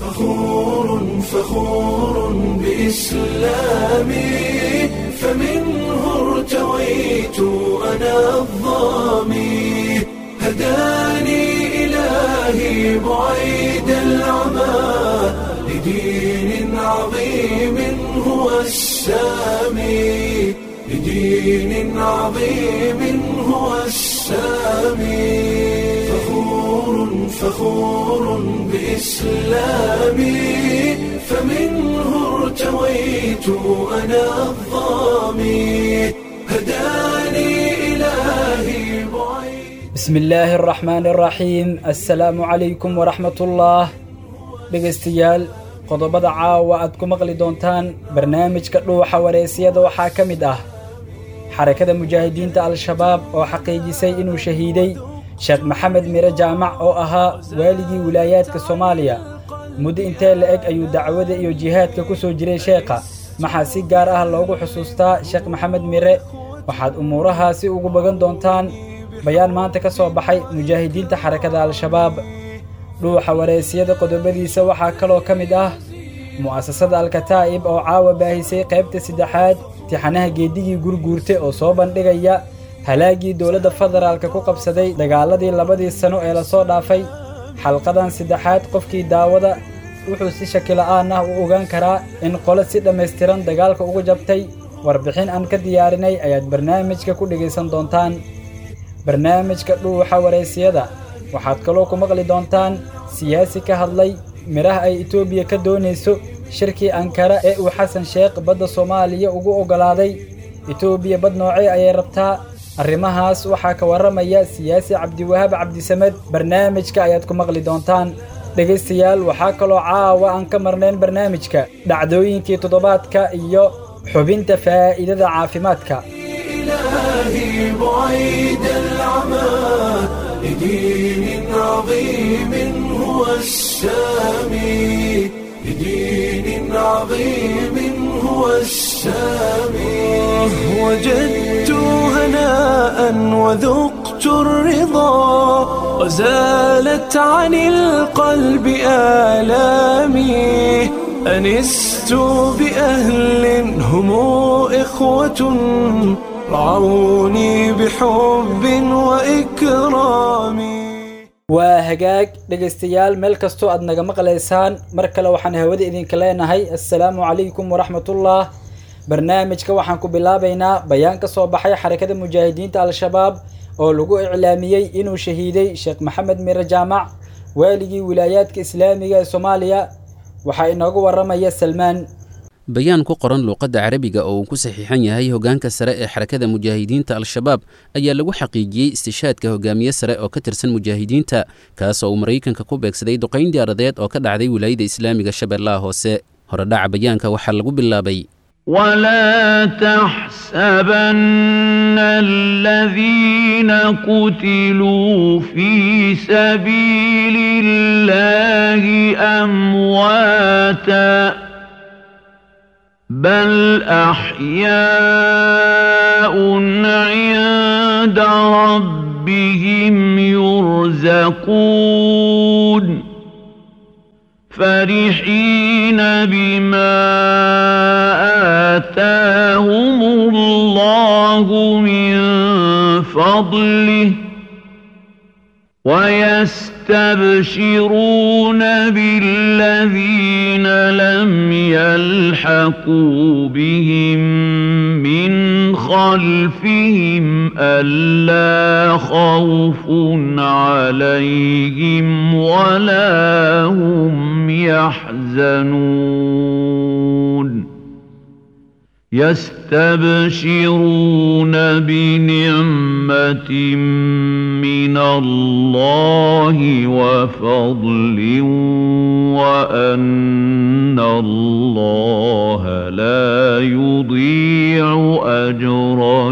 فخور فخور بإسلامي فمنه ارتويت أنا الظامي هداني إلهي بعيد العمى لدين عظيم هو السامي لدين عظيم هو السامي فخور فخور بإسلامي فمنه ارتويت أنا الظامي هداني إلهي بعيد bismi illaahi araxmaani araxiim assalaamu calaykum waraxmatullaah dhegaystayaal qodobada caawa aad ku maqli doontaan barnaamijka dhuuxa wareysiyada waxaa ka mid ah xarakada mujaahidiinta al-shabaab oo xaqiijisay inuu shahiiday sheekh maxamed mire jaamac oo ahaa waaligii wilaayaadka soomaaliya muddo intee la eg ayuu dacwada iyo jihaadka ku soo jiray sheekha maxaa si gaar ah loogu xusuustaa sheekh maxamed mire waxaad umuurahaasi ugu bagan doontaan bayaan maanta ka soo baxay mujaahidiinta xarakada al-shabaab dhuuxa wareysiyada qodobadiisa waxaa kaloo ka mid ah mu'asasada alkataa'ib oo caawa baahisay qaybta saddexaad tixanaha geedigii gurguurte oo soo bandhigaya halaaggii dowladda federaalka ku qabsaday dagaaladii labadii sano ee lasoo dhaafay xalqadan saddexaad qofkii daawada wuxuu si shakila'aan ah u ogaan karaa in qole si dhammaystiran dagaalka ugu jabtay warbixin aan ka diyaarinay ayaad barnaamijka ku dhegaysan doontaan barnaamijka dhuuxa wareysiyada waxaad kaloo ku maqli doontaan siyaasi ka hadlay midhaha ay etoobiya ka doonayso shirkii ankara ee uu xasan sheekh badda soomaaliya ugu oggolaaday etoobiya bad noocee ayay rabtaa arrimahaas waxaa ka warramaya siyaasi cabdiwahaab cabdisamed barnaamijka ayaad ku maqli doontaan dhegaystayaal waxaa kaloo caawa aan ka marnayn barnaamijka dhacdooyinkii toddobaadka iyo xubinta faa'iidada caafimaadka إلهي بعيد العمى لدين عظيم هو السامي لدين عظيم هو السامي وجدت هناء وذقت الرضا وزالت عن القلب آلامي أنست بأهل هم إخوة رعوني بحب وإكرام waa hagaag dhegaystayaal meel kastoo aad naga maqlaysaan mar kale waxaan hawada idinka leenahay assalaamu calaykum waraxmatullah barnaamijka waxaan ku bilaabaynaa bayaan ka soo baxay xarakada mujaahidiinta al-shabaab oo lagu iclaamiyey inuu shahiiday sheekh maxamed mire jaamac waaligii wilaayaadka islaamiga ee soomaaliya waxaa inoogu warramaya salmaan bayaan ku qoran luuqadda carabiga oo uu ku saxiixan yahay hoggaanka sare ee xarakada mujaahidiinta al-shabaab ayaa lagu xaqiijiyey istishaadka hogaamiye sare oo ka tirsan mujaahidiinta kaas oo uu maraykanka ku beegsaday duqayn diyaaradeed oo ka dhacday wilaayada islaamiga shabeellaha hoose horedhaca bayaanka waxaa lagu bilaabay ولا تحسبن الذين قتلوا في سبيل الله امواتا بل احياء عند ربهم يرزقون فرحين بما آتاهم الله من فضله ويستبشرون بالذين لم يلحقوا بهم من خلفهم ألا خوف عليهم ولا هم يحزنون يستبشرون بنعمة من الله وفضل وأن الله لا يضيع أجر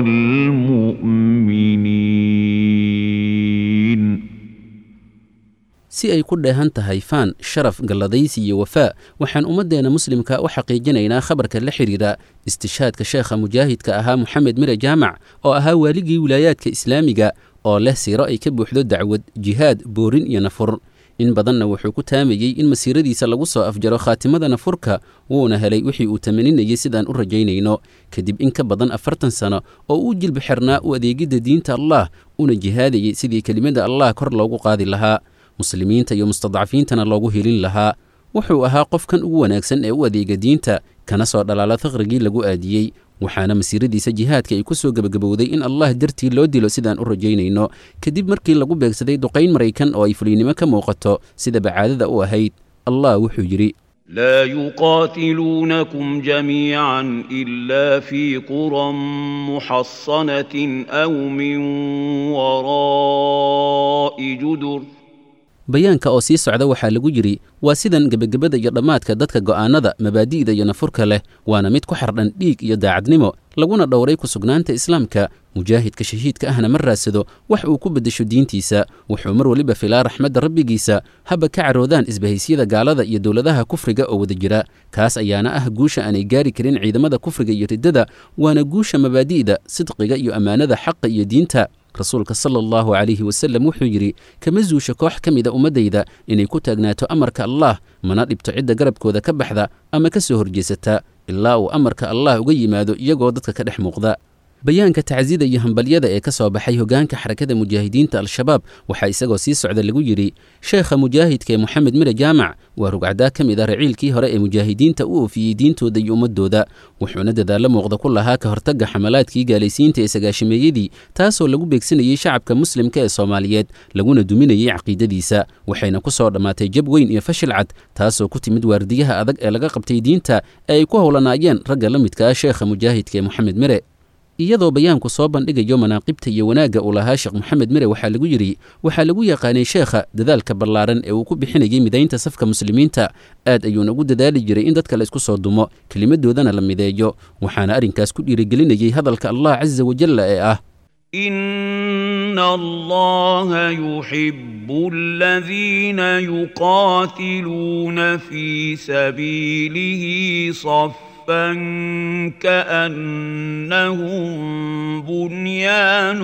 المؤمنين si ay ku dheehan tahay faan sharaf galladaysi iyo wafaa waxaan ummaddeena muslimka u xaqiijinaynaa khabarka la xidhiidha istishaadka sheekha mujaahidka ahaa moxamed mire jaamac oo ahaa waaligii wilaayaadka islaamiga oo leh siiro ay ka buuxdo dacwad jihaad boorin iyo nafur in badanna wuxuu ku taamayey in masiiradiisa lagu soo afjaro khaatimadana furka wuuna helay wixii uu tamaninayey sidaan u rajaynayno kadib in ka badan afartan sano oo uu jilbi xirnaa u adeegidda diinta allah una jihaadayey sidii kelimada allah kor loogu qaadi lahaa muslimiinta iyo mustadcafiintana loogu helin lahaa wuxuu ahaa qofkan ugu wanaagsan ee u adeega diinta kana soo dhalaala faqrigii lagu aadiyey waxaana masiiradiisa jihaadka ay ku soo gebagabowday in allah dartii loo dilo sidaan u rajaynayno kadib markii lagu beegsaday duqayn maraykan oo ay fuliynimo ka muuqato sida bacaadada u ahayd allah wuxuu yidhi لا يقاتلونكم جميعا إلا في قرى محصنة أو من وراء جدر bayaanka oo sii socda waxaa lagu yidhi waa sidan gebagabada iyo dhammaadka dadka go'aannada mabaadi'da iyo nafurka leh waana mid ku xardhan dhiig iyo daacadnimo laguna dhowray ku sugnaanta islaamka mujaahidka shahiidka ahna ma raadsado wax uu ku beddesho diintiisa wuxuu mar weliba filaa raxmadda rabbigiisa haba ka caroodaan isbahaysiyada gaalada iyo dowladaha kufriga oo wada jira kaas ayaana ah guusha aanay gaari karin ciidamada kufriga iyo riddada waana guusha mabaadi'da sidqiga iyo ammaanada xaqa iyo diinta rasuulka sala allahu calayhi wasallam wuxuu yidhi kama zuusha koox ka mida ummaddayda inay ku taagnaato amarka allah mana dhibto cidda garabkooda ka baxda ama ka soo horjeesata ilaa uu amarka allah uga yimaado iyagoo dadka ka dhex muuqda bayaanka tacsida iyo hambalyada ee ka soo baxay hogaanka xarakada mujaahidiinta al-shabaab waxaa isagoo sii socda lagu yidhi sheekha mujaahidka ee moxamed mire jaamac waa rugcadaa ka mid ah raciilkii hore ee mujaahidiinta u oofiyey diintooda iyo ummadooda wuxuuna dadaallo muuqda ku lahaa ka hortagga xamalaadkii gaalaysiinta ee sagaashameeyadii taasoo lagu beegsanayey shacabka muslimka ee soomaaliyeed laguna duminayey caqiidadiisa waxayna ku soo dhammaatay jab weyn iyo fashil cad taasoo ku timid waardiyaha adag ee laga qabtay diinta ee ay ku howlanaayeen ragga la midka ah sheekha mujaahidka ee moxamed mire iyadoo bayaanku soo bandhigayo manaaqibta iyo wanaagga uu lahaa sheekh moxamed mire waxaa lagu yidhi waxaa lagu yaqaanay sheekha dadaalka ballaaran ee uu ku bixinayey midaynta safka muslimiinta aad ayuuna ugu dadaali jiray in dadka la isku soo dumo kelimadoodana la mideeyo waxaana arrinkaas ku dhiirigelinayey hadalka allah casa wajalla ee ah إن الله يحب الذين يقاتلون في سبيله صفا كأنهم بنيان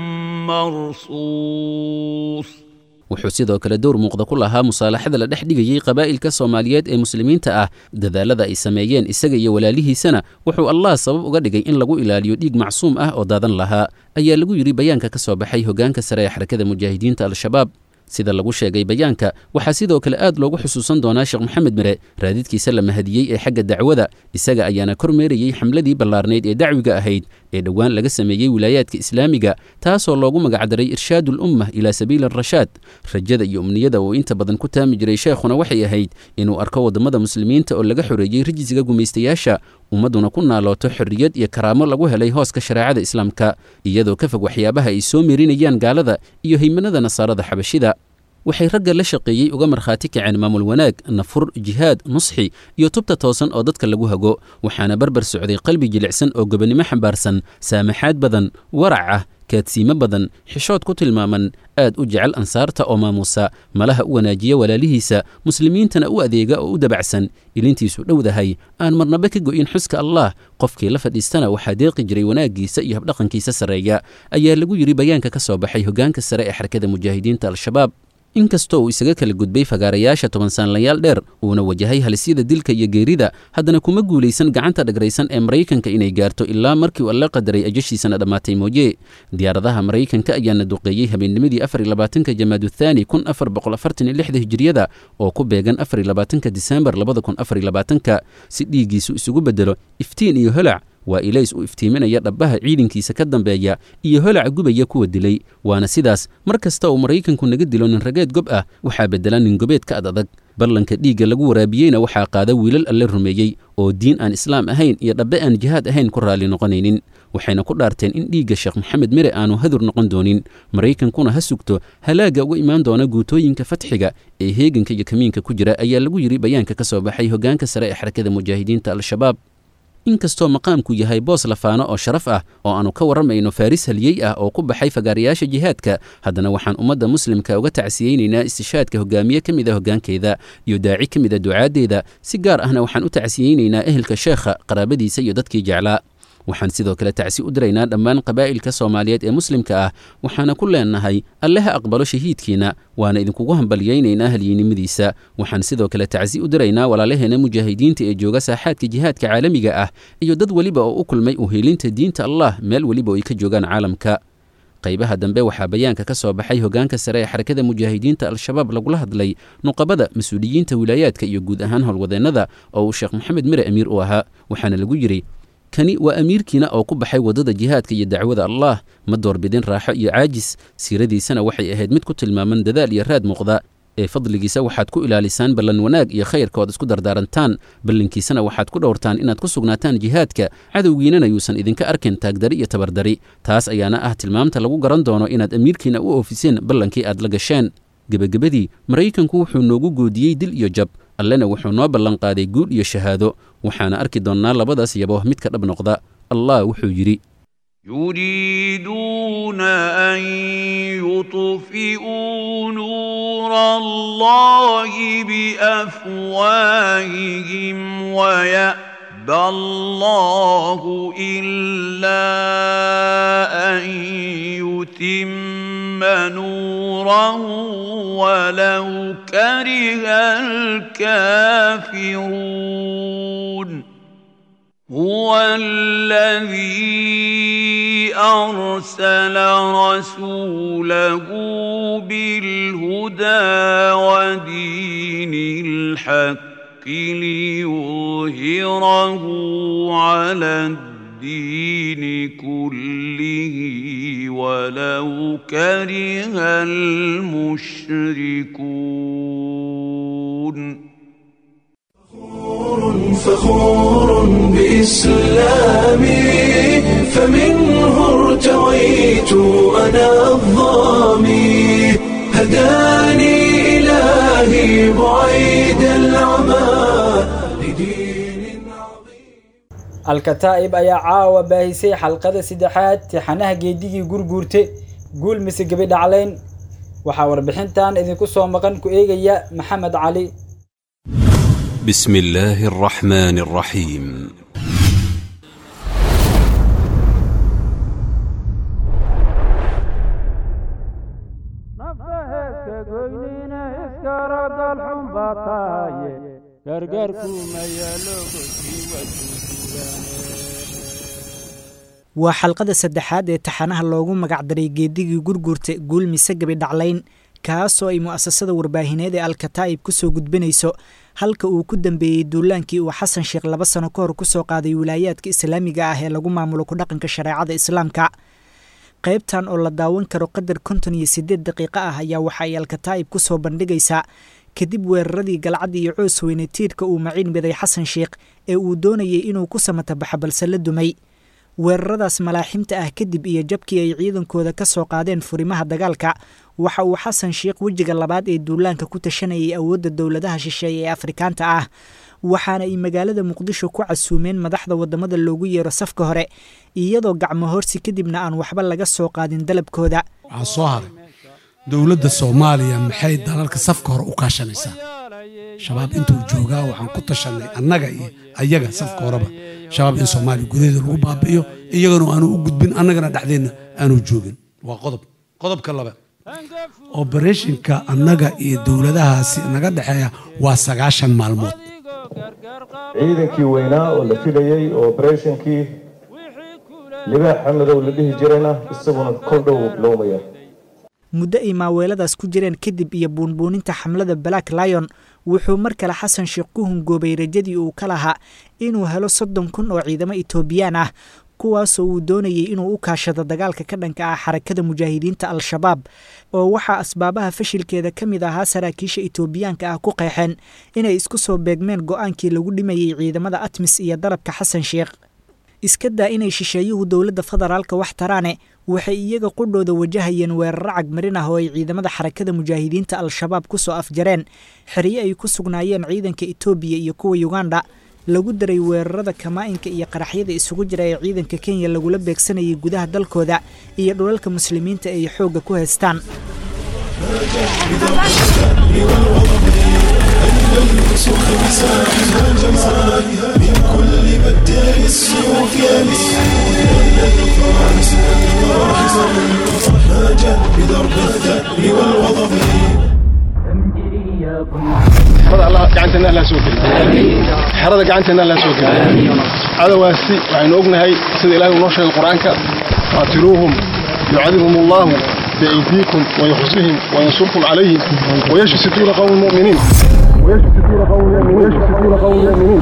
مرصوص wuxuu sidoo kale dowr muuqda ku lahaa musaalaxada la dhex dhigayey qabaa'ilka soomaaliyeed ee muslimiinta ah dadaalada ay sameeyeen isaga iyo walaalihiisana wuxuu allah sabab uga dhigay in lagu ilaaliyo dhiig macsuum ah oo daadan lahaa ayaa lagu yidhi bayaanka ka soo baxay hogaanka sare ee xarakada mujaahidiinta al-shabaab sida lagu sheegay bayaanka waxaa sidoo kale aad loogu xusuusan doonaa sheekh moxamed mire raadidkiisa la mahadiyey ee xagga dacwada isaga ayaana kormeerayey xamladii ballaarnayd ee dacwiga ahayd ee dhowaan laga sameeyey wilaayaadka islaamiga taasoo loogu magacdaray irshaadu lumma ilaa sabiili arashaad rajada iyo umniyada uu inta badan ku taami jiray sheekhuna waxay ahayd inuu arko waddamada muslimiinta oo laga xoreeyey rijisiga gumaystayaasha ummadduna ku naalooto xorriyad iyo karaamo lagu helay hooska shareecada islaamka iyadoo ka fog waxyaabaha ay soo meerinayaan gaalada iyo haymanada nasaarada xabashida waxay ragga la shaqeeyey uga markhaati kaceen maamul wanaag nafur jihaad nusxi iyo tubta toosan oo dadka lagu hago waxaana barbar socday qalbi jilicsan oo gobonnimo xambaarsan saamaxaad badan warac ah kaadsiimo badan xishood ku tilmaaman aad u jecel ansaarta oo maamuusa malaha u wanaajiya walaalihiisa muslimiintana u adeega oo u dabacsan ilintiisu dhowdahay aan marnaba ka go'in xuska allah qofkii la fadhiistana waxaa deeqi jiray wanaaggiisa iyo habdhaqankiisa sarreeya ayaa lagu yidhi bayaanka ka soo baxay hogaanka sare ee xarakada mujaahidiinta al-shabaab inkastoo uu isaga kala gudbay fagaarayaasha toban saanlayaal dheer uuna wajahay halisyada dilka iyo geerida haddana kuma guulaysan gacanta dhagraysan ee maraykanka inay gaarto ilaa markii uu alla qadaray ajashiisana dhammaatay mooye diyaaradaha maraykanka ayaana duqeeyey habeennimadii afar iyo labaatanka jamaaduthani kun afar boqol afartan iyo lixda hijiriyada oo ku beegan afar iyo labaatanka disembar labada kun afar iyo labaatanka si dhiiggiisu isugu bedelo iftiin iyo holac waa ilays u iftiiminaya dhabbaha ciidankiisa ka dambeeya iyo holaca gubaya kuwa dilay waana sidaas mar kasta uu maraykanku naga dilo nin rageed gob ah waxaa beddela nin gobeedka ad adag ballanka dhiigga lagu waraabiyeyna waxaa qaada wiilal alle rumeeyey oo diin aan islaam ahayn iyo dhabbe aan jihaad ahayn ku raalli noqonaynin waxayna ku dhaarteen in dhiigga sheekh moxamed mire aanu hadur noqon doonin maraykankuna ha sugto halaagga uga imaan doona guutooyinka fatxiga ee heeganka iyo kamiinka ku jira ayaa lagu yidhi bayaanka ka soo baxay hogaanka sare ee xarakada mujaahidiinta al-shabaab inkastoo maqaamku yahay boos lafaano oo sharaf ah oo aanu ka warramayno faaris haliyey ah oo ku baxay fagaarayaasha jihaadka haddana waxaan ummadda muslimka uga tacsiyeynaynaa istishaadka hogaamiye ka mid a hoggaankeeda iyo daaci ka mid a ducaaddeeda si gaar ahna waxaan u tacsiyeynaynaa ehelka sheekha qaraabadiisa iyo dadkii jeclaa waxaan sidoo kale tacsi u diraynaa dhammaan qabaa'ilka soomaaliyeed ee muslimka ah waxaana ku leenahay alle ha aqbalo shahiidkiina waana idinkugu hambalyaynaynaa halyeennimadiisa waxaan sidoo kale tacsi u diraynaa walaalaheena mujaahidiinta ee jooga saaxaadka jihaadka caalamiga ah iyo dad weliba oo u kulmay uheelinta diinta allah meel weliba oo ay ka joogaan caalamka qaybaha dambe waxaa bayaanka ka soo baxay hogaanka sare ee xarakada mujaahidiinta al-shabaab lagula hadlay nuqabada mas-uuliyiinta wilaayaadka iyo guud ahaan howlwadeennada oo uu sheekh maxamed mire amiir u ahaa waxaana lagu yidhi kani waa amiirkiina oo ku baxay waddada jihaadka iyo dacwada allah ma doorbidin raaxo iyo caajis siiradiisana waxay ahayd mid ku tilmaaman dadaal iyo raad muuqda ee fadligiisa waxaad ku ilaalisaan ballan wanaag iyo khayrka ood isku dardaarantaan ballankiisana waxaad ku dhowrtaan inaad ku sugnaataan jihaadka cadowgiinana yuusan idinka arkin taagdari iyo tabardari taas ayaana ah tilmaamta lagu garan doono inaad amiirkiina u oofiseen ballankii aad la gasheen gebagabadii maraykanku wuxuu noogu goodiyey dil iyo jab allena wuxuu noo ballanqaaday guul iyo shahaado waxaana arki doonnaa labadaas yabo midka dhab noqda allah wuxuu yidhi يريدون أن يطفئوا نور الله بأفواههم ويأبى الله إلا أن يتم نوره ولو كره الكافرون هو الذي أرسل رسوله بالهدى ودين الحق ليظهره على الدين كله ولو كره المشركون فخور بإسلامي فمنه ارتويت أنا الظامي هداني إلهي بعيد العمى لدين عظيم alkataa'ib ayaa caawa baahisay xalqada saddexaad tixanaha geedigii gurguurte guul mise gebi dhaclayn waxaa warbixintan idinku soo maqan ku eegaya maxamed cali بسم الله الرحمن الرحيم waa xalqada saddexaad ee taxanaha loogu magacdaray geedigii gurgurta guulmise gabi dhaclayn kaasoo ay mu'asasada warbaahineed ee alkataa'ib ku soo gudbinayso halka uu ku dambeeyey duulaankii uu xasan sheekh laba sano ka hor ku soo qaaday wilaayaadka islaamiga ah ee lagu maamulo ku dhaqanka shareecada islaamka qaybtan oo la daawan karo qadar konton iyo siddeed daqiiqo ah ayaa waxa ay alkataa'ib ku soo bandhigaysaa kadib weeraradii galcadda iyo coos weyne tiirka uu maciin miday xasan sheekh ee uu doonayay inuu ku samatabaxo balse la dumay weeraradaas malaaximta ah kadib iyo jabkii ay ciidankooda ka soo qaadeen furimaha dagaalka waxa uu xasan sheekh wejiga labaad ee duulaanka ku tashanayay awoodda dowladaha shisheeye ee afrikaanta ah waxaana ay magaalada muqdisho ku casuumeen madaxda waddamada loogu yeero safka hore iyadoo gacmo horsi kadibna aan waxba laga soo qaadin dalabkooda waxaa soo haray dowladda soomaaliya maxay dalalka safka hore u kaashanaysaa shabaab intuu joogaa waxaan ku tashanay annaga iyo ayaga safka horeba shabaab in soomaaliya gudaheeda lagu baabi'iyo iyagana aanu u gudbin annagana dhexdeenna aanu joogin waa qodob qodobka labaad obereshinka annaga iyo dowladahaasi naga dhexeeya waa sagaashan maalmood ciidankii weynaa oo la filayey oo obereshinkii libaaxa madow la dhihi jirayna isaguna kol dhow bilowmaya muddo ay maaweeladaas ku jireen kadib iyo buunbuuninta xamlada black lion wuxuu mar kale xasan sheekh ku hungoobay rajadii uu ka lahaa inuu helo soddon kun oo ciidamo etoobiyaan ah kuwaasoo uu doonayay inuu u kaashado dagaalka ka dhanka ah xarakada mujaahidiinta al-shabaab oo waxaa asbaabaha fashilkeeda ka mid ahaa saraakiisha etoobiyaanka ah ku qeexeen inay isku soo beegmeen go-aankii lagu dhimayey ciidamada atmis iyo dalabka xasan sheekh iska daa inay shisheeyuhu dowladda federaalka wax taraane waxay iyaga qudhooda wajahayeen weeraro cagmarin ah oo ay ciidamada xarakada mujaahidiinta al-shabaab ku soo afjareen xeryo ay ku sugnaayeen ciidanka etoobiya iyo kuwa yuganda lagu daray weerarada kamaa-inka iyo qaraxyada isugu jira ee ciidanka kenya lagula beegsanayay gudaha dalkooda iyo dhulalka muslimiinta ay xoogga ku haystaan من كل بدال السيوف يا xerada gacanteena alla soo geliyo cadowaasi waxaynu ognahay sida ilahay uu noo sheegay qur-aanka qaatiluuhum yucadibhum allahu biaydiikum wayuxsihim wayansurkum calayhim wayashfi suduura qowmi muminiin ويشفي صدور قوم يؤمنين ويشفي صدور قوم يؤمنين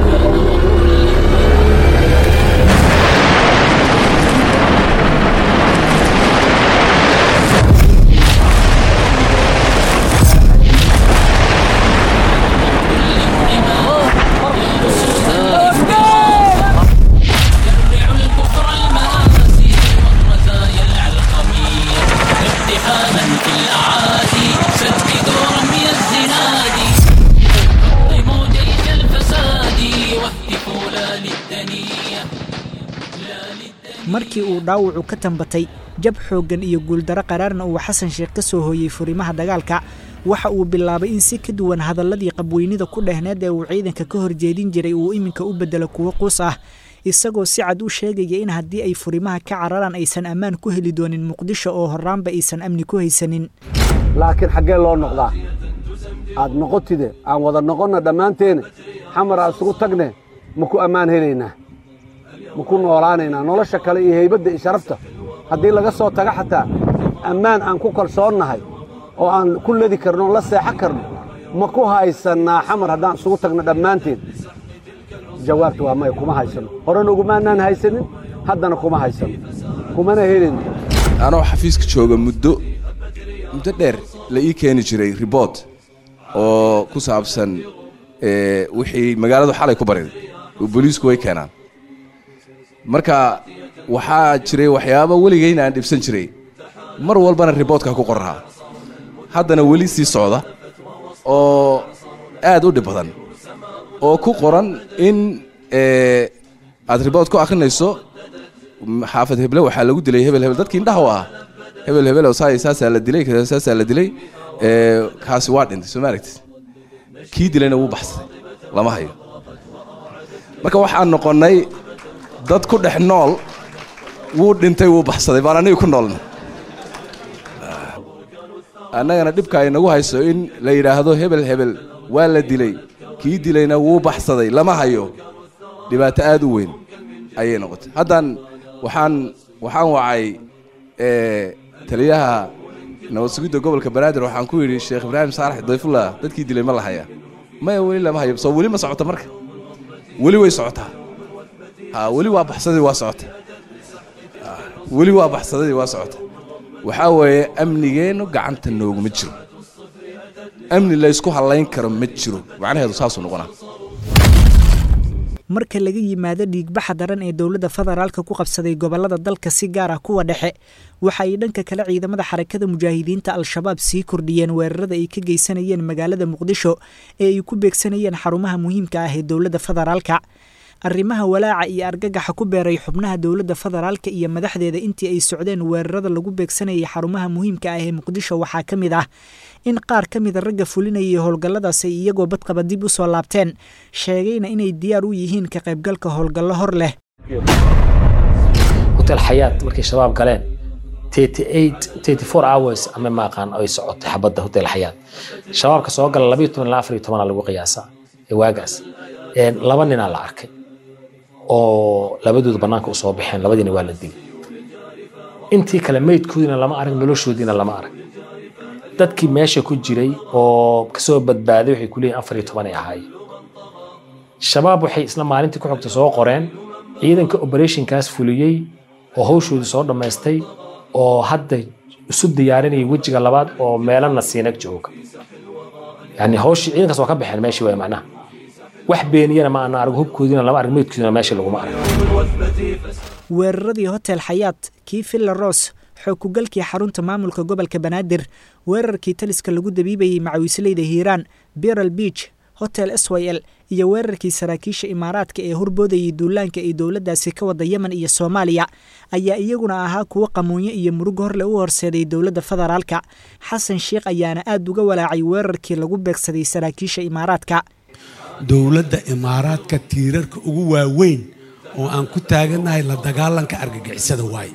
markii uu dhaawacu ka tambatay jab xooggan iyo guuldaro qaraarna uu xasan sheekh ka soo hooyey furimaha dagaalka waxa uu bilaabay in si ka duwan hadalladii qabweynida ku dhehneed ee uu ciidanka ka horjeedin jiray uu iminka u beddelo kuwo quus ah isagoo si cad u sheegaya in haddii ay furimaha ka cararaan aysan ammaan ku heli doonin muqdisho oo horraanba aysan amni ku haysanin laakiin xaggee loo noqdaa aad noqotide aan wada noqonna dhammaanteene xamar aan isugu tagne ma ku ammaan helaynaa ma ku noolaanaynaa nolosha kale iyo haybadda iyo sharafta haddii laga soo taga xataa ammaan aan ku kalsoonnahay oo aan ku ledi karno on la seexan karno ma ku haysannaa xamar haddaan isugu tagno dhammaanteen jawaabta waa maya kuma haysanno horena ugumaanaan haysanin haddana kuma haysanno kumana helin anoo xafiiska jooga muddo muddo dheer la ii keeni jiray ribort oo ku saabsan wixii magaaladu xalay ku bariday oo booliisku way keenaan marka waxaa jiray waxyaaba weligayna aan dhibsan jiray mar walbana riboortka ku qorahaa haddana weli sii socda oo aad u dhib badan oo ku qoran in aad riboort ku akhrinayso xaafad heble waxaa lagu dilay hebel hebel dadkii indhaha u ah hebel hebel saasaa la dilay saasaa la dilay kaasi waa dhintay soo ma aragtid kii dilayna wuu baxsaday lama hayo marka waxaan noqonnay dad ku dhex nool wuu dhintay wuu baxsaday baan aniga ku noolna annagana dhibka ay nagu hayso in la yidhaahdo hebel hebel waa la dilay kii dilayna wuu baxsaday lama hayo dhibaato aad u weyn ayay noqotay haddaan waxaan waxaan wacay taliyaha nabad sugidda gobolka banaadir waxaan ku yidhi sheekh ibraahim saalax dayfullah dadkii dilay ma la hayaa maya weli lama hayo soo weli ma socota marka weli way socotaa ha weli waa baxsadii waa socota weli waa baxsadadii waa socota waxaa weeye amnigeennu gacanta nooguma jiro amni laysku hallayn karo ma jiro macnaheedu saasuu noqonaa marka laga yimaado dhiigbaxa daran ee dowladda federaalka ku qabsaday gobollada dalka si gaar ah kuwa dhexe waxa ay dhanka kale ciidamada xarakada mujaahidiinta al-shabaab sii kordhiyeen weerarada ay ka geysanayeen magaalada muqdisho ee ay ku beegsanayeen xarumaha muhiimka ah ee dowladda federaalka arrimaha walaaca iyo argagaxa ku beeray xubnaha dowladda federaalka iyo madaxdeeda intii ay socdeen weerarada lagu beegsanayay xarumaha muhiimka ah ee muqdisho waxaa ka mid ah in qaar ka mida ragga fulinayay howlgalladaas ay iyagoo badqaba dib u soo laabteen sheegayna inay diyaar u yihiin ka qaybgalka howlgallo hor leh hotel xayaat markay shabaab galeen hours ama maaqaan ay socotay xabadda hotel xayaat shabaabka soo gala labayo toban ilaa afariyo tobana lagu qiyaasaa ee waagaas laba ninaa la arkay oo labadooda bannaanka usoo baxeen labadiina waa la dilay intii kale meydkoodiina lama arag noloshoodiina lama arag dadkii meesha ku jiray oo kasoo badbaaday waxay ku leeyihin afar iyo tobanay ahaayeen shabaab waxay isla maalintii ku xogta soo qoreen ciidanka operationkaas fuliyey oo hawshoodii soo dhammaystay oo hadda isu diyaarinayay wejiga labaad oo meelana siinag jooga yani hawshii ciidankaas waa ka baxeen meeshii waay macnaha wax beeniyana ma ana arag hubkoodiina lama arag meydkoodina meesha laguma arag weeraradii hotel xayaat kii villa ros xookugalkii xarunta maamulka gobolka banaadir weerarkii taliska lagu dabiibayey macawisleyda hiiraan biral beach hotel s y l iyo weerarkii saraakiisha imaaraadka ee horboodayay duulaanka ay dowladdaasi ka wada yemen iyo soomaaliya ayaa iyaguna ahaa kuwo qamuunyo iyo murug horle u horseeday dowladda federaalka xasan sheikh ayaana aad uga walaacay weerarkii lagu beegsaday saraakiisha imaaraadka dowladda imaaraadka tiirarka ugu waaweyn oo aan ku taagannahay la dagaalanka argagixisada waaye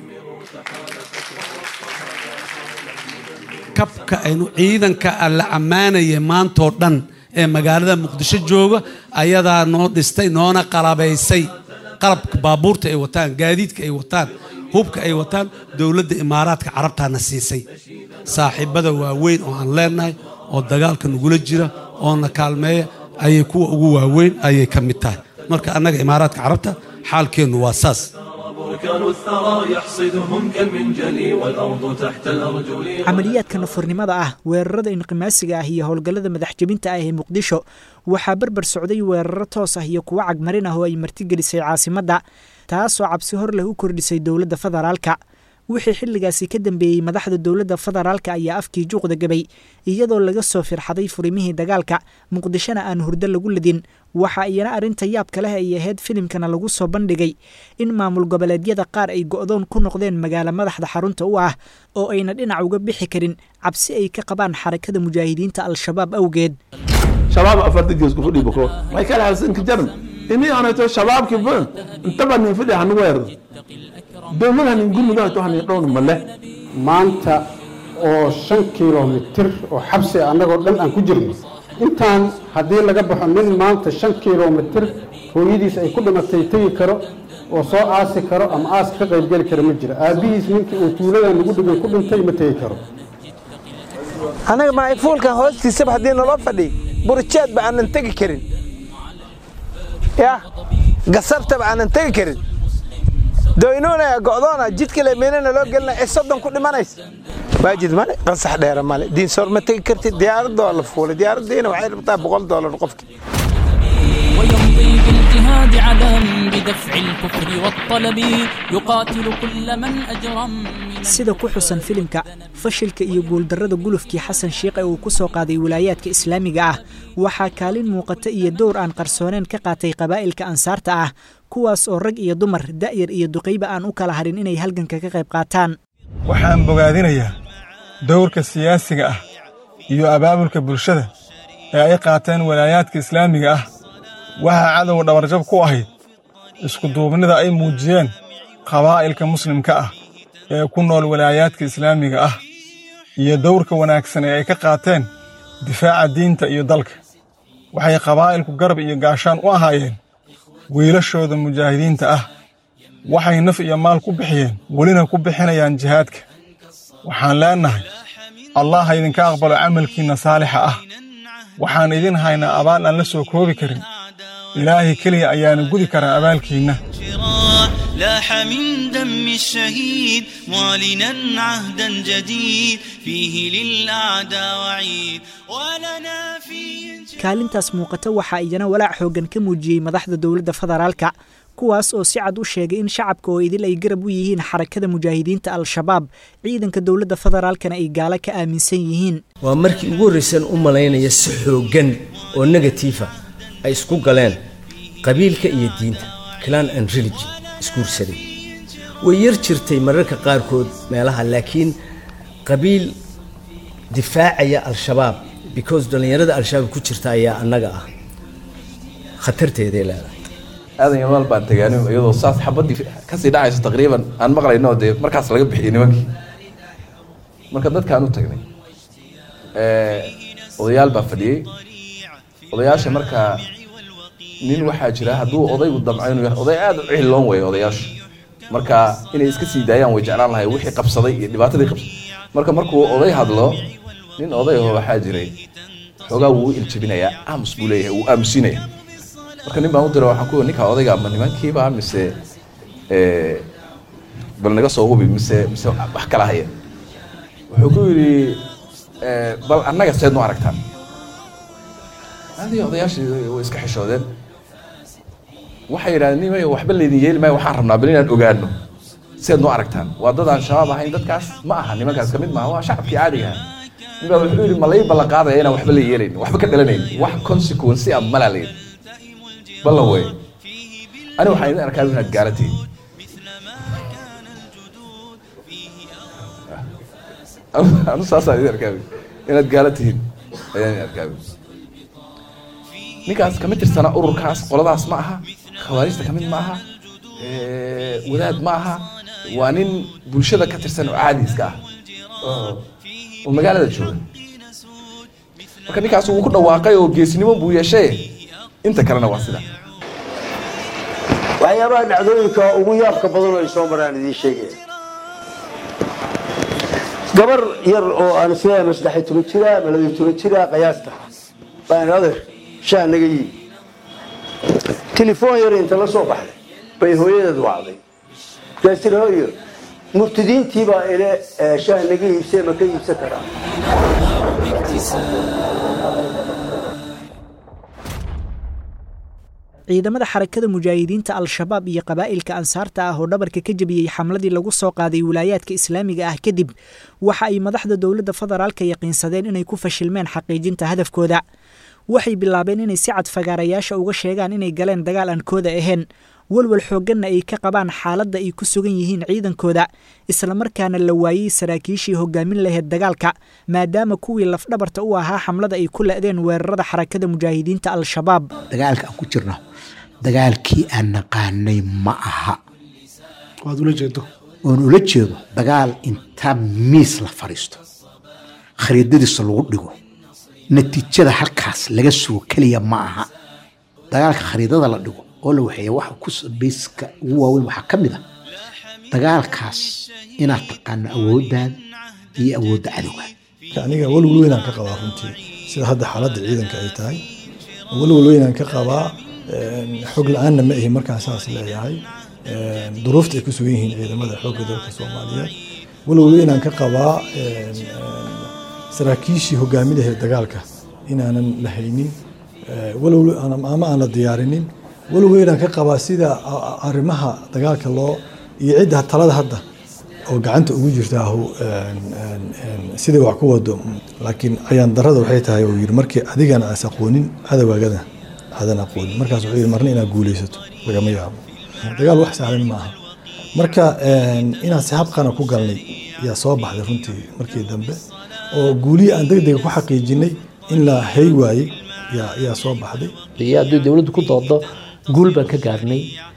kabka aynu ciidanka la ammaanaya maantoo dhan ee magaalada muqdisho jooga ayadaa noo dhistay noona qalabaysay qalabka baabuurta ay wataan gaadiidka ay wataan hubka ay wataan dowladda imaaraadka carabtaana siisay saaxiibada waaweyn oo aan leenahay oo dagaalka nagula jira oo na kaalmeeya ayay kuwa ugu waaweyn ayay ka mid tahay marka annaga imaaraadka carabta xaalkeennu waa saas بركان الثرى يحصدهم كالمنجل والأرض تحت الأرجل camaliyaadka nafurnimada ah weerarada inqimaasiga ah iyo howlgallada madaxjebinta ah ee muqdisho waxaa berber socday weeraro toos ah iyo kuwo cagmarin ah oo ay martigelisay caasimadda taasoo cabsi hor leh u kordhisay dowladda federaalka wixii xilligaasi ka dambeeyey madaxda dowladda federaalka ayaa afkii juuqda gabay iyadoo laga soo firxaday furimihii dagaalka muqdishona aan hurdo lagu ladin waxa iyana arrinta yaabka leh ay ahayd filimkana lagu soo bandhigay in maamul goboleedyada qaar ay go'doon ku noqdeen magaalo madaxda xarunta u ah oo ayna dhinac uga bixi karin cabsi ay ka qabaan xarakada mujaahidiinta al-shabaab awgeed shabaab afarta gees ku fadhiyo bako way kala halsanka jaran ini aanayto shabaabki ba intaba nin fadhi hanu weerdo dowladaha nin gurmudaha to hanin dhowna male maanta oo shan kilomitir oo xabsi annagoo dhan aan ku jirno intaan haddii laga baxo nin maanta shan kilomitir hooyadiis ay ku dhimatay tegi karo oo soo aasi karo ama aas ka qaybgeli kara ma jiro aabbihiis ninkii uu tuuladan lagu dhigay ku dhintay ma tegi karo anaga maafuulkan hoostiisaba haddii naloo fadhiy burjeedba aanan tegi karin ya gasabtaba aanan tegi karin doynuunaya go'doona jidka lemeynana loo gelina ee soddon ku dhimanaysa waajid male qansax dheera male diinsoor ma tegi kartid diyaaradoo la fuulay diyaaraddiina waxay rabtaa boqol doolar qofki ويمضي بالاجتهاد عدم بدفع الكفر والطلب يقاتل كل من أجرم sida ku xusan filimka fashilka iyo guuldarrada gulufkii xasan shiikh ee uu ku soo qaaday wilaayaadka islaamiga ah waxaa kaalin muuqata iyo dowr aan qarsooneen ka qaatay qabaa'ilka ansaarta ah kuwaas oo rag iyo dumar da'yar iyo duqayba aan u kala harin inay halganka ka qayb qaataan waxaan bogaadinayaa dowrka siyaasiga ah iyo abaabulka bulshada ee ay qaateen walaayaadka islaamiga ah waxaa cadowga dhabarjab ku ahayd iskuduubnida ay muujiyeen qabaa'ilka muslimka ah ee ku nool walaayaadka islaamiga ah iyo dowrka wanaagsan ee ay ka qaateen difaaca diinta iyo dalka waxay qabaa'ilku garab iyo gaashaan u ahaayeen wiilashooda mujaahidiinta ah waxay naf iyo maal ku bixiyeen welina ku bixinayaan jihaadka waxaan leennahay allah ha idinka aqbalo camalkiinna saalixa ah waxaan idin haynaa abaal aan la soo koobi karin ilaahay keliya ayaana gudi karaa abaalkiinna لاح من دم الشهيد معلنا عهدا جديد فيه للأعداء وعيد ولنا فيه kaalintaas muuqata waxaa iyana walaac xooggan ka muujiyey madaxda dowladda federaalka kuwaas oo si cad u sheegay in shacabka oo idil ay garab u yihiin xarakada mujaahidiinta al-shabaab ciidanka dowladda federaalkana ay gaalo ka aaminsan yihiin waa markii ugu horraysan u malaynaya si xooggan oo negatiifa ay isku galeen qabiilka iyo diinta clan and religion isguursaday way yar jirtay mararka qaarkood meelaha laakiin qabiil difaacaya al-shabaab because dhallinyarada al-shabaab ku jirta ayaa annaga ah khatarteeday leedahay aadan yamaal baan tagaani iyadoo saas xabadii kasii dhacayso taqriiban aan maqlayno dee markaas laga bixiyey nimankii marka dadkaan u tagnay odayaal baa fadhiyey odayaasha markaa nin waxaa jira hadduu odaygu damco inuu yahay oday aad u cihiloon weeye odayaashu marka inay iska sii daayaan way jeclaan lahay wixii qabsaday iyo dhibaatadii qabsaday marka markuu oday hadlo nin oday aho waxaa jiray xoogaa wuu u iljabinayaa aamus buu leeyahay wuu aamusinaya marka nin baan u dira waxaan ku ninka odayga ma nimankiiba mise bal naga soo hubi mise mise wax kala haya wuxuu ku yidhi bal annaga seed nu aragtaan adii odayaashii way iska xishoodeen waxay yidhahdeen nimay waxba laydin yeeli maayo waxaan rabnaa bal inaan ogaano seed nu aragtaan waa dad aan shabaab ahayn dadkaas ma aha nimankaas kamid maaha waa shacabkii caadiga ahaa ninbaa wuxuu yidhi ma lay ballan qaadaya inaan waxba la yeelayn waxba ka dhalanayn wax consequence ah malaa la yidhi ballan wey ani waxaan idin arkaa inaad gaalatiin anu saasaan idin arkaa inaad gaala tihiin ayaan idin arkaa ninkaas kama tirsana ururkaas qoladaas ma aha khawaarijta kamid ma aha wadaad ma aha waa nin bulshada ka tirsan oo caadi iska ah oo magaalada jooga marka ninkaas wuu ku dhawaaqay oo geesnimo buu yeeshay inta kalena waa sida waxyaabaha dhacdooyinka ugu yaabka badan oo ay soo maraan idiin sheegaya gabar yar oo aan isleeyahay ma saddex iyo toban jira ma laba iyo toban jira qiyaasta baan adeer shaa naga yii telefoon yar inta la soo baxday bay hooyadeed wacday markaas tiri hooyo murtidiintii baa ile shaah naga iibsee ma ka iibsan karaa ciidamada xarakada mujaahidiinta al-shabaab iyo qabaa'ilka ansaarta ah oo dhabarka ka jebiyey xamladii lagu soo qaaday wilaayaadka islaamiga ah kadib waxa ay madaxda dowladda federaalka yaqiinsadeen inay ku fashilmeen xaqiijinta hadafkooda waxay bilaabeen inay si cad fagaarayaasha uga sheegaan inay galeen dagaal aan kooda ahayn walwal xoogganna ay ka qabaan xaaladda ay ku sugan yihiin ciidankooda islamarkaana la waayey saraakiishii hogaamin lahayd dagaalka maadaama kuwii lafdhabarta u ahaa xamlada ay ku la'deen weerarada xarakada mujaahidiinta al-shabaab dagaalka aan ku jirno dagaalkii aan naqaanay ma aha waad ula jeedo oon ula jeedo dagaal inta miis la fadhiisto khariidadiisa lagu dhigo natiijada halkaas laga sugo keliya ma aha dagaalka khariidada la dhigo oo la waxeeya waxa ku bayska ugu waaweyn waxaa ka mid a dagaalkaas inaad taqaano awooddaada iyo awoodda cadowga aniga walwal weynaan ka qabaa runtii sida hadda xaaladda ciidanka ay tahay walwal weynaan ka qabaa xog la-aanna ma ahi markaan saas leeyahay duruufta ay ku sugan yihiin ciidamada xoogga dalka soomaaliyeed walwal weynaan ka qabaa saraakiishii hogaaminaheed dagaalka inaanan la haynin walwal ama aan la diyaarinin walwal weynaan ka qabaa sida arrimaha dagaalka loo iyo cidda talada hadda oo gacanta ugu jirtaahu sidai wax ku wado laakiin ayaan darada waxay tahay uu yidhi markii adigana aas aqoonin cadawaagada aadan aqoonin markaas wuxuu yidhi marna inaad guulaysato lagama yaabo dagaal wax sahlan maaha marka inaan si habqana ku galnay yaa soo baxday runtii markii dambe oo guulihii aan degdega ku xaqiijinay in la hay waayey yaa soo baxday iyo haddii dowladdu ku doodo guul baan ka gaarnay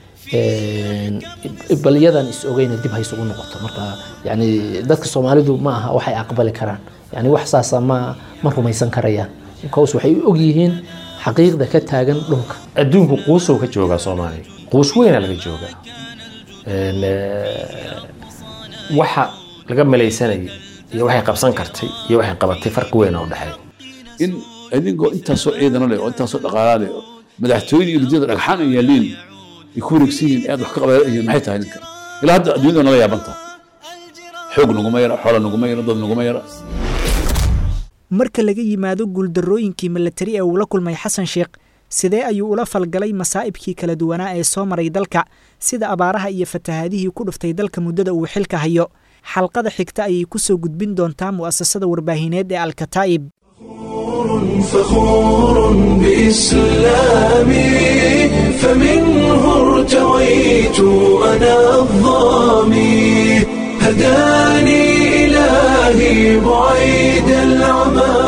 bal iyadan is ogeyna dib ha isugu noqoto marka yani dadka soomaalidu ma aha waxay aqbali karaan yani wax saasa ma ma rumaysan karayaan because waxay u og yihiin xaqiiqda ka taagan dhulka adduunku quusow ka joogaa soomaaliya quus weyna laga joogaa waxa laga malaysanayay iyo waxay qabsan kartay iyo waxay qabatay farqi weyn oo u dhexeeya in idinkoo intaasoo ciidano leh oo intaasoo dhaqaalaa leh oo madaxtooyada iyo ridada dhagxaan ay yaaliin ay ku wareegsan yihiin aad wax ka qabayihiin maxay tahay ninka ilaa hadda adduunyada nala yaabanta xoog naguma yara xoola naguma yara dad naguma yara marka laga yimaado guuldarrooyinkii milatari ee uu la kulmay xasan sheekh sidee ayuu ula falgalay masaa'ibkii kala duwanaa ee soo maray dalka sida abaaraha iyo fatahaadihii ku dhuftay dalka muddada uu xilka hayo xalqada xigta ayay ku soo gudbin doontaa mu'asasada warbaahineed ee alkataa'ib فخور بإسلامي فمنه ارتويت أنا الظامي هداني إلهي بعيد العمى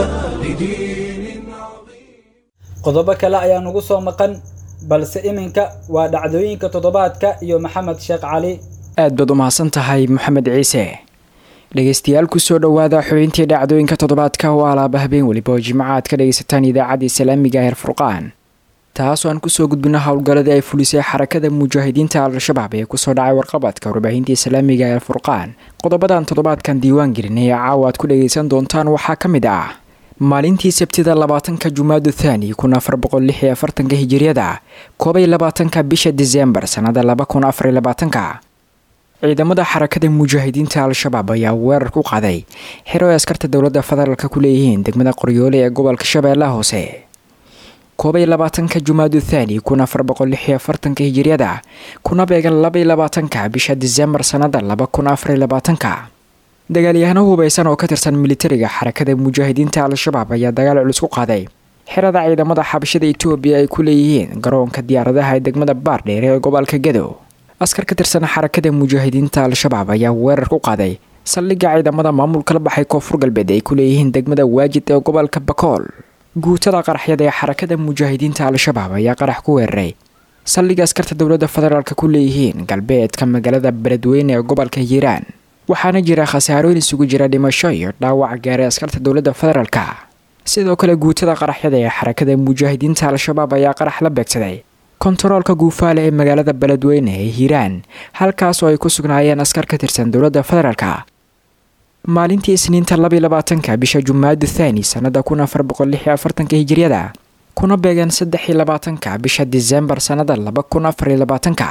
qodobo kale ayaa nugu soo maqan balse iminka waa dhacdooyinka toddobaadka iyo maxamed sheekh cali aad baad u mahadsan tahay moxamed ciise dhegeystayaal kusoo dhowaada xubintii dhacdooyinka toddobaadka oo alaaba habeen weliba oo jimco aad ka dhegaysataan idaacadda islaamiga heer furqaan taasoo aan kusoo gudbino howlgalladii ay fulisay xarakada mujaahidiinta al-shabaab ee kusoo dhacay warqabadka warbaahinta islaamiga heer furqaan qodobadan toddobaadkan diiwaan gelinay ee caawa aad ku dhagaysan doontaan waxaa ka mid ah maalintii sabtida labaatanka jumaadu thaani kun afar boqol lix iyo afartanka hijiriyada koobay labaatanka bisha disembar sannada laba kun afariyo labaatanka ciidamada xarakada mujaahidiinta al-shabaab ayaa weerar ku qaaday xero ay askarta dowladda federaalk ku leeyihiin degmada qoryoole ee gobolka shabeellaha hoose koobay labaatanka jumaadu thaani kun afar boqol lix iyo afartanka hijiriyada kuna beegan labaiyo labaatanka bisha disembar sannada laba kun afariyo labaatanka dagaalyahano hubaysan oo ka tirsan militariga xarakada mujaahidiinta al-shabaab ayaa dagaal culus ku qaaday xerada ciidamada xabashada etoobiya ay ku leeyihiin garoonka diyaaradaha ee degmada baardheer ee gobolka gadow askar ka tirsan xarakada mujaahidiinta al-shabaab ayaa weerar ku qaaday saldhigga ciidamada maamulka la baxay koonfur galbeed ay ku leeyihiin degmada waajid ee gobolka bakool guutada qaraxyada ee xarakada mujaahidiinta al-shabaab ayaa qarax ku weeraray saldhigga askarta dowladda federaalk ku leeyihiin galbeedka magaalada beledweyne ee gobolka hiiraan waxaana jira khasaarooyin isugu jira dhimasho iyo dhaawac gaaray askarta dowladda federaalka sidoo kale guutada qaraxyada ee xarakada mujaahidiinta al-shabaab ayaa qarax la beegsaday kontaroolka guufaale ee magaalada beledweyne ee hiiraan halkaas oo ay ku sugnaayeen askar ka tirsan dowladda federaalka maalintii isniinta labiy labaatanka bisha jumaadu thaani sannada kun afar boqol lix iyo afartanka hijiriyada kuna beegeen saddex iyo labaatanka bisha disembar sannada laba kun afar iyo labaatanka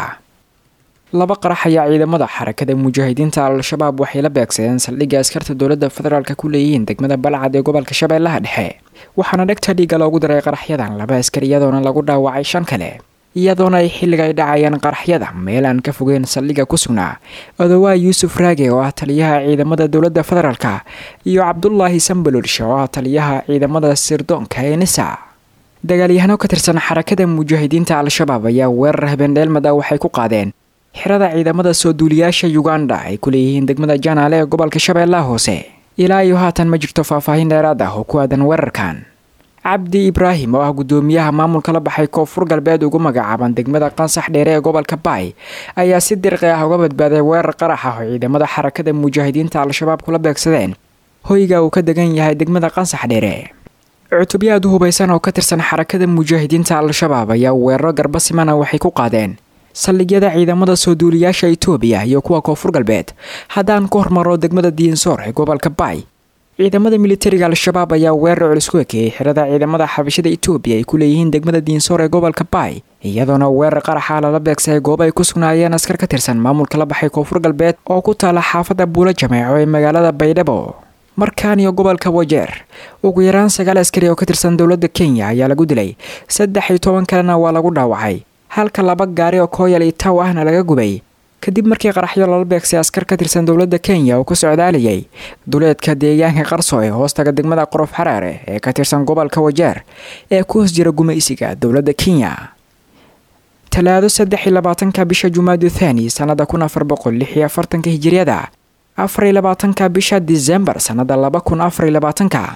laba qarax ayaa ciidamada xarakada mujaahidiinta al-shabaab waxay la beegsadeen saldhigga askarta dowladda federaalk ku leeyihiin degmada balcad ee gobolka shabeellaha dhexe waxaana dhegta dhiiga loogu daray qaraxyadan laba askar iyadoona lagu dhaawacay shan kale iyadoona ay xilliga ay dhacayeen qaraxyada meel aan ka fogeyn saldhigga ku sugnaa odowaa yuusuf raage oo ah taliyaha ciidamada dowladda federaalka iyo cabdulaahi sambalulshe oo ah taliyaha ciidamada sirdoonka ee nisa dagaalyahano ka tirsan xarakada mujaahidiinta al-shabaab ayaa weerar habendheelmad ah waxay ku qaadeen xirada ciidamada soo duuliyaasha yuganda ay ku leeyihiin degmada janaale ee gobolka shabeellaha hoose ilaa iyo haatan ma jirto faahfaahin dheeraad ah oo ku aadan weerarkan cabdi ibraahim oo ah guddoomiyaha maamulka la baxay koonfur galbeed ugu magacaaban degmada qansax dheere ee gobolka baay ayaa si dirqi ah uga badbaaday weerar qarax ah oo ciidamada xarakada mujaahidiinta al-shabaab kula beegsadeen hoyga uu ka degan yahay degmada qansax dheere cutubyo aad u hubaysan oo ka tirsan xarakada mujaahidiinta al-shabaab ayaa weeraro garba simana waxay ku qaadeen saldhigyada ciidamada soo duuliyaasha itoobiya iyo kuwa koonfur galbeed haddaan ku hormaro degmada diinsoor ee gobolka baay ciidamada militariga al-shabaab ayaa weerar culus ku ekeeyey xirada ciidamada xabashada itoobiya ay ku leeyihiin degmada diinsoor ee gobolka baay iyadoona weerar qaraxa lala beegsaday goob ay ku sugnaayeen askar ka tirsan maamulka la baxay koonfur galbeed oo ku taala xaafadda buulo jameeco ee magaalada baydhabo markaan iyo gobolka wajeer ugu yaraan sagaal askari oo ka tirsan dowladda kenya ayaa lagu dilay saddex iyo toban kalena waa lagu dhaawacay halka laba gaari oo kooyal iyo taw ahna laga gubay kadib markii qaraxyo lala beegsay askar ka tirsan dowladda kenya oo ku socdaalayay duleedka deegaanka qarso ee hoostaga degmada qorof xaraare ee ka tirsan gobolka wajeer ee ku hoos jira gumaysiga dowladda kenya talaado saddex iyo labaatanka bisha jumaadu thani sannada kun afar boqol lix iyo afartanka hijiriyada afar iyo labaatanka bisha disembar sannada laba kun afar iyo labaatanka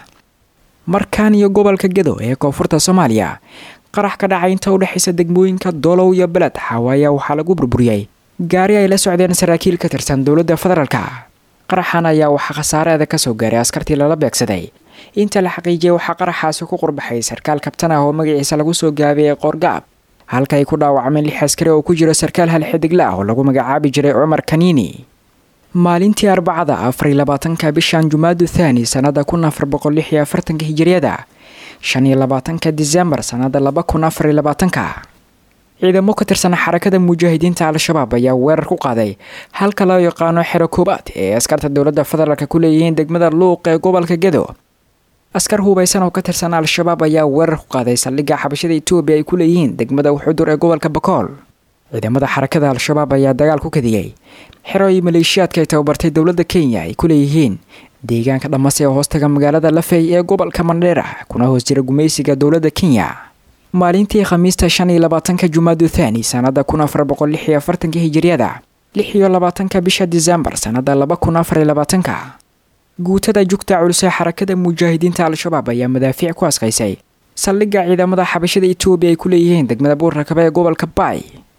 markaan iyo gobolka gedo ee koonfurta soomaaliya qarax ka dhacay inta u dhexaysa degmooyinka doolow iyo beled xawaaya waxaa lagu burburiyey gaari ay la socdeen saraakiil ka tirsan dowladda federaalka qaraxan ayaa waxaa khasaareeda kasoo gaaray askartii lala beegsaday inta la xaqiijiyay waxaa qaraxaasi ku qurbaxay sarkaal kabtan ah oo magaciisa lagu soo gaabiyey qoorgaab halka ay ku dhaawacmeen lix askari oo ku jiro sarkaal hal xidigla ah oo lagu magacaabi jiray cumar kaniini maalintii arbacada afar iyo labaatanka bishan jumaadu thaani sannada kun afar boqol lix iyo afartanka hijiriyada shan iyo labaatanka disembar sannada laba kun afar iyo labaatanka ciidamo ka tirsan xarakada mujaahidiinta al-shabaab ayaa weerar ku qaaday halka loo yaqaano xero koobaad ee askarta dowladda federaalk ku leeyihiin degmada luuq ee gobolka gedo askar hubaysan oo ka tirsan al-shabaab ayaa weerar ku qaaday saldhigga xabashada etoobiya ay ku leeyihiin degmada xudur ee gobolka bakool ciidamada xarakada al-shabaab ayaa dagaal ku kadiyey xero iyo maleeshiyaadka ay tababartay dowladda kenya ay ku leeyihiin deegaanka dhamase ee hoostaga magaalada lafey ee gobolka mandheera kuna hoos jira gumaysiga dowladda kenya maalintii khamiista shan iyo labaatanka jumaadu thani sannada kun afar boqol lix iyo afartanka hijiriyada lix iyo labaatanka bisha disembar sannada laba kun afar iyo labaatanka guutada jugta culus ee xarakada mujaahidiinta al-shabaab ayaa madaafiic ku askaysay saldhigga ciidamada xabashada etoobiya ay ku leeyihiin degmada buurrakaba ee gobolka baay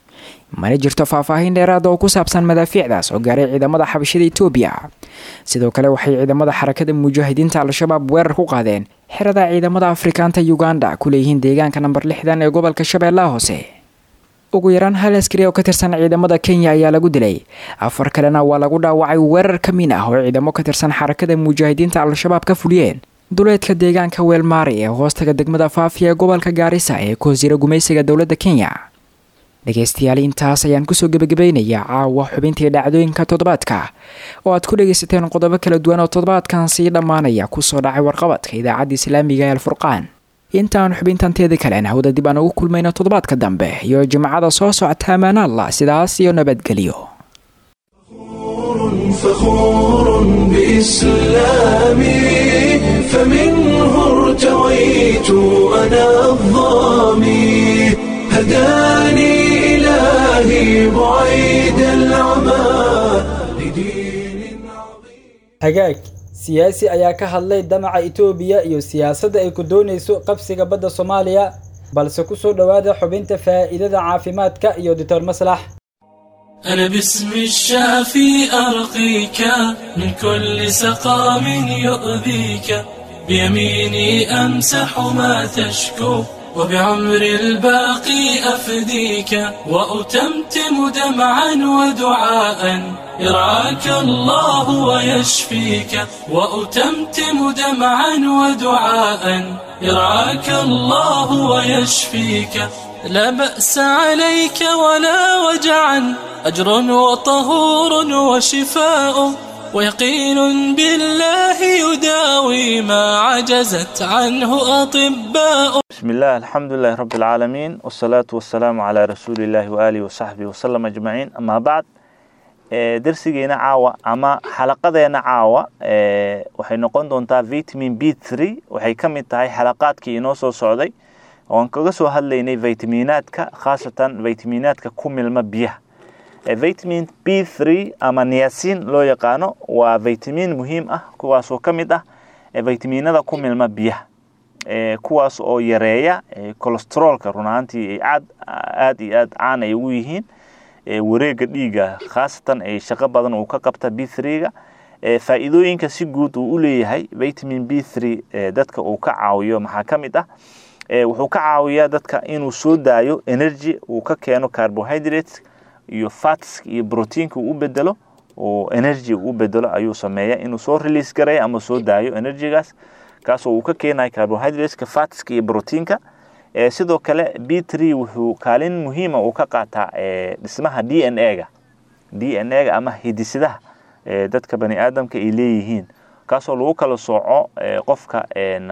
mana jirto faahfaahin dheeraada oo ku saabsan madaafiicdaas oo gaaray ciidamada xabashada etoobiya sidoo kale waxay ciidamada xarakada mujaahidiinta al-shabaab weerar ku qaadeen xerada ciidamada afrikaanta uganda ku leeyihiin deegaanka namber lixdan ee gobolka shabeellaha hoose ugu yaraan hal askari oo ka tirsan ciidamada kenya ayaa lagu dilay afar kalena waa lagu dhaawacay weerar ka min ah oo ciidamo ka tirsan xarakada mujaahidiinta al-shabaab ka fuliyeen duleedka deegaanka weelmaari ee hoostaga degmada faafiya ee gobolka gaarisa ee ku hoosjira gumaysiga dowladda kenya dhegaystayaal intaas ayaan kusoo gebagabaynayaa caawa xubintii dhacdooyinka toddobaadka oo aad ku dhagaysateen qodobo kala duwan oo toddobaadkan sii dhammaanaya kusoo dhacay warqabadka idaacadda islaamiga ee alfurqaan intaan xubintanteeda kalen hawda dib aan ugu kulmayno toddobaadka dambe iyo jimcada soo socota ammaan allah sidaas iyo nabadgelyo فخور بإسلامي فمنه ارتويت أنا الظامي هداني إلهي بعيد العمى hagaag siyaasi ayaa ka hadlay damaca itoobiya iyo siyaasadda ay ku doonayso qabsiga badda soomaaliya balse ku soo dhowaada xubinta faa'iidada caafimaadka iyo doctor maslax أنا باسم الشافي أرقيك من كل سقام يؤذيك بيميني أمسح ما تشكو وبعمر الباقي أفديك وأتمتم دمعا ودعاء يرعاك الله ويشفيك وأتمتم دمعا ودعاء يرعاك الله ويشفيك لا بأس عليك ولا وجعا أجر وطهور وشفاء ويقين بالله يداوي ما عجزت عنه أطباء بسم الله الحمد لله رب العالمين والصلاة والسلام على رسول الله وآله وصحبه وسلم أجمعين أما بعد درسيgeena caawa ama xalaqadeena caawa waxay noqon doontaa vitamin b three waxay ka mid tahay xalaqaadkii inoo soo socday oan kaga soo hadlaynay vitaminaadka khaasatan vitaminaadka ku milma biyaha vitamin b three ama niacin loo yaqaano waa vitamin muhiim ah kuwaasoo ka mid ah vitaminada ku milma biyaha kuwaas oo yareeya cholesteroolka run ahaantii ay aad aad iyo aad caan ay ugu yihiin wareega dhiiga khaasatan ay shaqo badan uu ka qabta b three-ga faa'iidooyinka si guud uu u leeyahay vitamin b three dadka uu ka caawiyo maxaa ka mid ah wuxuu ka caawiyaa dadka inuu soo daayo energy uu ka keeno carbohydrates iyo fats iyo proteinka uu u bedelo oo energy uu u bedelo ayuu sameeya inuu soo release gareeyo ama soo daayo energygaas kaasoo uu ka keenayo carbohydrateska fatska iyo proteinka sidoo kale b three wuxuu kaalin muhiima uu ka qaataa dhismaha d n a-ga d n a-ga ama hidisidaha dadka bani aadamka ay leeyihiin kaasoo lagu kala sooco qofka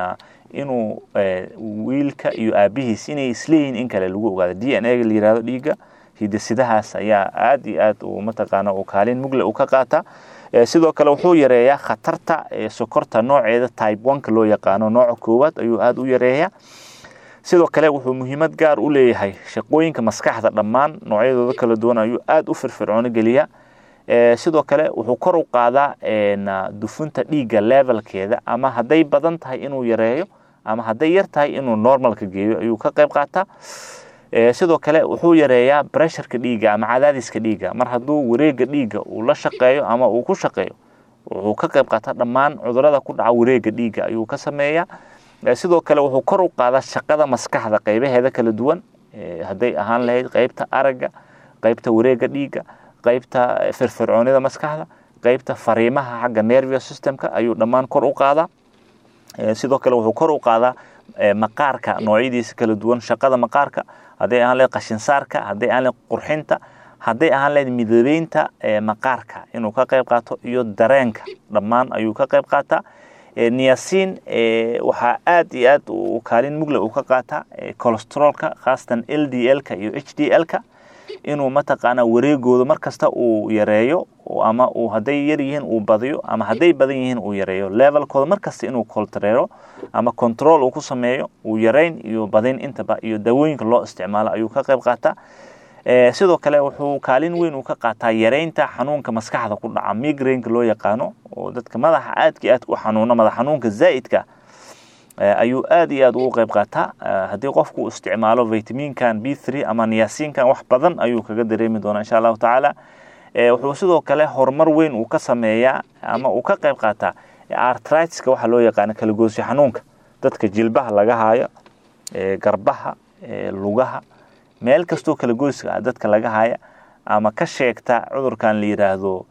inuu wiilka iyo aabihiis inay isleeyihiin in kale lagu ogaado d n a-ga la yirahdo dhiiga hidisidahaas ayaa aad iyo aad uu mataqaana uu kaalin mugle uu ka qaataa sidoo kale wuxuu yareeyaa khatarta sokorta nooceeda type oneka loo yaqaano nooca koowaad ayuu aad u yareeyaa sidoo kale wuxuu muhiimad gaar u leeyahay shaqooyinka maskaxda dhammaan noocyadooda kala duwan ayuu aad u firfircoono geliyaa sidoo kale wuxuu kor u qaadaa dufunta dhiigga levelkeeda ama hadday badan tahay inuu yareeyo ama hadday yar tahay inuu normalka geeyo ayuu ka qayb qaataa sidoo kale wuxuu yareeyaa bresharka dhiigga ama cadaadiska dhiigga mar hadduu wareega dhiigga uu la shaqeeyo ama uu ku shaqeeyo wuxuu ka qayb qaataa dhammaan cudurada ku dhaca wareega dhiigga ayuu ka sameeyaa sidoo kale wuxuu kor u qaadaa shaqada maskaxda qaybaheeda kala duwan hadday ahaan lahayd qaybta aragga qaybta wareega dhiigga qaybta firfircoonida maskaxda qaybta fariimaha xagga nervous systemka ayuu dhammaan kor u qaadaa sidoo kale wuxuu kor u qaadaa maqaarka noocyadiisa kala duwan shaqada maqaarka hadday ahaan lahayd qashinsaarka hadday ahaan lahayd qurxinta hadday ahaan lahayd midabeynta maqaarka inuu ka qayb qaato iyo dareenka dhammaan ayuu ka qayb qaataa niacin waxaa aad iyo aad uu kaalin mugle uu ka qaataa cholesteroolka khaasatan l d l-ka iyo h d l-ka inuu mataqaanaa wareegooda markasta uu yareeyo ama uu hadday yar yihiin uu badiyo ama hadday badan yihiin uu yareeyo levelkooda markasta inuu koltareero ama control uu ku sameeyo uu yareyn iyo badin intaba iyo daawooyinka loo isticmaalo ayuu ka qayb qaataa sidoo kale wuxuu kaalin weyn uu ka qaataa yareynta xanuunka maskaxda ku dhaca migraineka loo yaqaano oo dadka madaxa aadka aad u xanuuna madax xanuunka zaa'idka ayuu aad iyo aad ugu qayb qaataa haddii qofku isticmaalo vitaminkan b three ama niasinkan wax badan ayuu kaga dareemi doonaa insha allahu tacaala wuxuu sidoo kale horumar weyn uu ka sameeyaa ama uu ka qayb qaataa artritiska waxaa loo yaqaana kalagoosyo xanuunka dadka jilbaha laga haayo garbaha lugaha meel kastoo kalagoyska dadka laga haya ama ka sheegta cudurkan la yiraahdo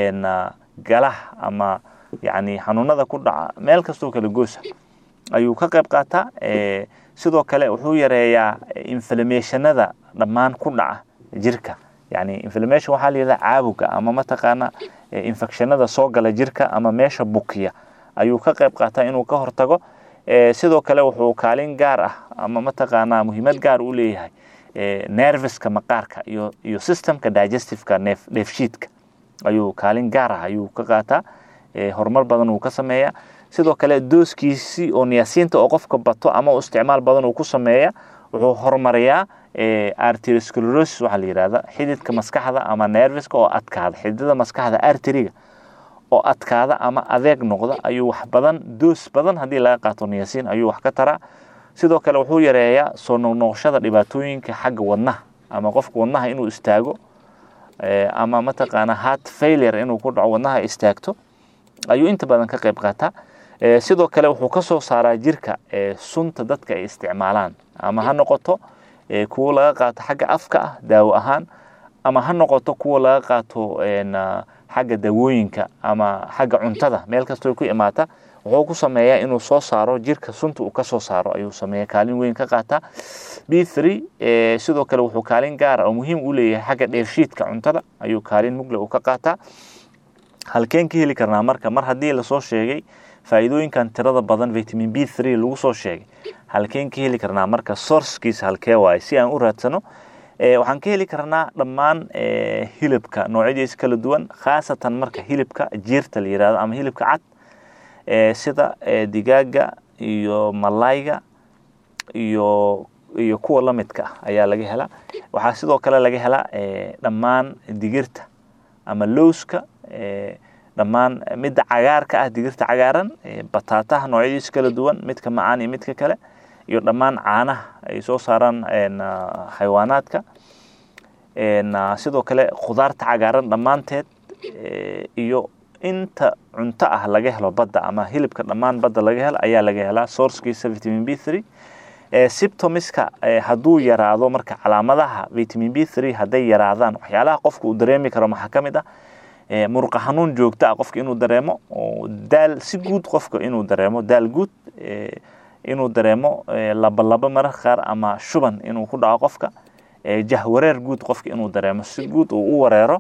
galaha ama yani xanuunada ku dhaca meel kastoo kalagoysa ayuu ka qayb qaataa sidoo kale wuxuu yareeyaa inflamationada dhammaan ku dhaca jirka yani inflammation waxaa la yidhahdaa caabuga ama mataqaana infectionada soo gala jirka ama meesha bukiya ayuu ka qayb qaataa inuu ka hortago sidoo kale wuxuu kaalin gaar ah ama mataqaanaa muhiimad gaar u leeyahay nerviska maqaarka iyo iyo systemka digestiveka neef dheefshiidka ayuu kaalin gaar ah ayuu ka qaataa horumar badan uu ka sameeyaa sidoo kale dooskiisii oo niyaasiinta oo qofka bato ama u isticmaal badan uu ku sameeya wuxuu horumariyaa arteriosclerosis waxaa la yidhahda xididka maskaxda ama nerviska oo adkaada xididada maskaxda arteriga oo adkaada ama adeeg noqda ayuu wax badan doos badan haddii laga qaato niyaasiin ayuu wax ka taraa sidoo kale wuxuu yareeyaa soo noqnoqoshada dhibaatooyinka xagga wadnaha ama qofka wadnaha inuu istaago ama mataqaana heart failure inuu ku dhaco wadnaha istaagto ayuu inta badan ka qayb qaataa sidoo kale wuxuu ka soo saaraa jirka sunta dadka ay isticmaalaan ama ha noqoto kuwo laga qaato xagga afka ah daawo ahaan ama ha noqoto kuwa laga qaato xagga dawooyinka ama xagga cuntada meel kastoo ku imaata wuxuu ku sameeyaa inuu soo saaro jirka sunta uu ka soo saaro ayuu sameeya kaalin weyn ka qaataa b three sidoo kale wuxuu kaalin gaara oo muhiim u leeyahay xagga dheefshiidka cuntada ayuu kaalin mugle uu ka qaataa halkeen ka heli karnaa marka mar haddii lasoo sheegay faa'iidooyinkan tirada badan vitamin b three lagu soo sheegay halkeen ka heli karnaa marka sourcekiisa halkee waaye si aan u raadsano waxaan ka heli karnaa dhammaan hilibka noocyadiisa kala duwan khaasatan marka hilibka jiirta la yirahdo ama hilibka cad sida digaaga iyo malayga iyo iyo kuwa la midka ah ayaa laga helaa waxaa sidoo kale laga helaa dhammaan digirta ama lowska dhammaan midda cagaarka ah digirta cagaaran bataataha noocyadiisa kala duwan midka macaan iyo midka kale iyo dhammaan caanaha ay soo saaraan xayawaanaadka sidoo kale khudaarta cagaaran dhammaanteed iyo inta cunto ah laga helo badda ama hilibka dhammaan badda laga helo ayaa laga helaa sourcekiisa vitamin b three sibtomiska hadduu yaraado marka calaamadaha vitamin b three hadday yaraadaan waxyaalaha qofka uu dareemi karo maxaa ka mid ah muruqa xanuun joogto ah qofka inuu dareemo daal si guud qofka inuu dareemo daal guud inuu dareemo labalaba mararka qaar ama shuban inuu ku dhaco qofka jahwareer guud qofka inuu dareemo si guud uu u wareero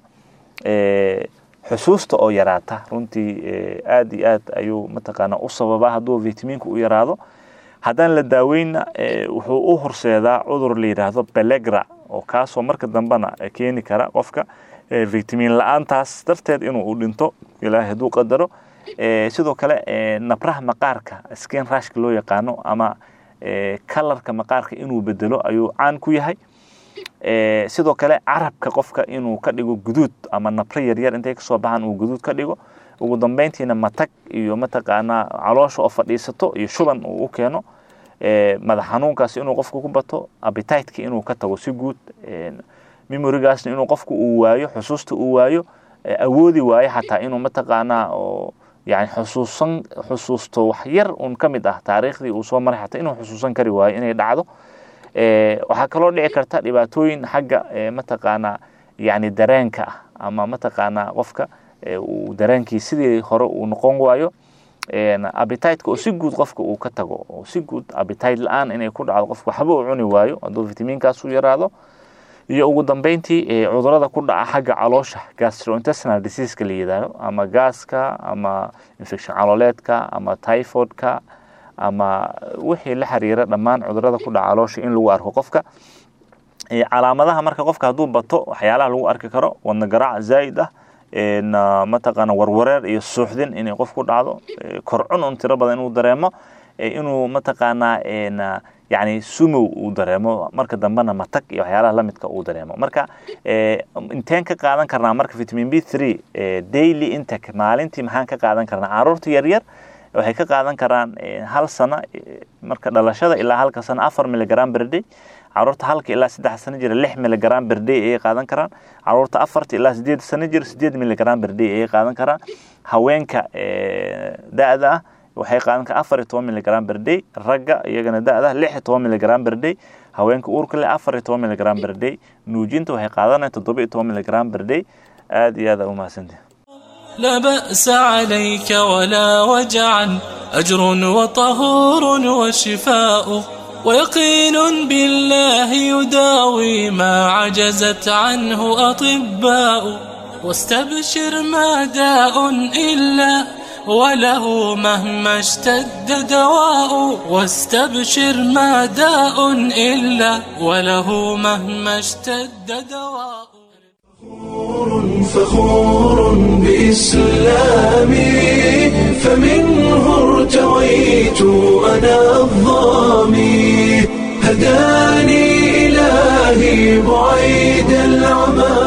xusuusta oo yaraata runtii aad iyo aad ayuu mataqaana u sababaa hadduu vitaminku u yaraado haddaan la daaweynna wuxuu u horseedaa cudur la yidhaahdo belegra oo kaasoo marka dambena keeni kara qofka vitamin la-aantaas darteed inuu u dhinto ilaahay hadduu qadaro sidoo kale nabraha maqaarka skin rashka loo yaqaano ama kalarka maqaarka inuu bedelo ayuu caan ku yahay sidoo kale carabka qofka inuu ka dhigo guduud ama nabro yaryar intay kasoo baxaan uu guduud ka dhigo ugu dambeyntiina matag iyo mataqaanaa caloosha oo fadhiisato iyo shuban uu u keeno madax xanuunkaas inuu qofka ku bato abititeka inuu ka tago si guud memorigaasna inuu qofku uu waayo xusuusta uu waayo awoodi waayo xataa inuu mataqaanaa oo yani xusuusan xusuusto wax yar un ka mid ah taariikhdii uu soo maray xataa inuu xusuusan kari waayo inay dhacdo waxaa kaloo dhici karta dhibaatooyin xagga mataqaanaa yani dareenka ah ama mataqaanaa qofka uu dareenkii sidii hore uu noqon waayo abititeka oo si guud qofka uu ka tago oo si guud abitite la-aan inay ku dhacdo qofka waxba uu cuni waayo hadduu vitaminkaas u yaraado iyo ugu dambeyntii cudurada ku dhaca xagga caloosha gastrointestinal diseaseka la yidhaahdo ama gaaska ama infection calooleedka ama typhoidka ama wixii la xiriira dhammaan cudurada ku dhaca caloosha in lagu arko qofka calaamadaha marka qofka hadduu bato waxyaalaha lagu arki karo wadna garaac zaa'id ah mataqaana warwareer iyo suuxdin inay qof ku dhacdo korcun un tiro badan inuu dareemo inuu mataqaanaa yani sumow uu dareemo marka dambena matag iyo waxyaalaha lamidka uu dareemo marka inteen ka qaadan karnaa marka vitamin b three daily intake maalintii maxaan ka qaadan karnaa caruurta yaryar waxay ka qaadan karaan hal sano marka dhalashada ilaa halka sano afar miligram berday caruurta halka ilaa saddex sano jira lix miligram berday ayay qaadan karaan caruurta afarta ilaa sideed sano jira sideed miligram berday ayay qaadan karaan haweenka da-da ah waxay qaadan karaan afar iyo toban miligram berday ragga iyagana da-da lix iyo toban miligram berday haweenka uurka leh afar iyo toban miligram berday nuujinta waxay qaadanayaan toddoba iyo toban miligram berday aad iyo aad aa umahadsantihi لا بأس عليك ولا وجعا أجر وطهور وشفاء ويقين بالله يداوي ما عجزت عنه أطباء واستبشر ما داء إلا وله مهما اشتد دواء واستبشر ما داء إلا وله مهما اشتد دواء فخور بإسلامي فمنه ارتويت أنا الظامي هداني إلهي بعيد العمى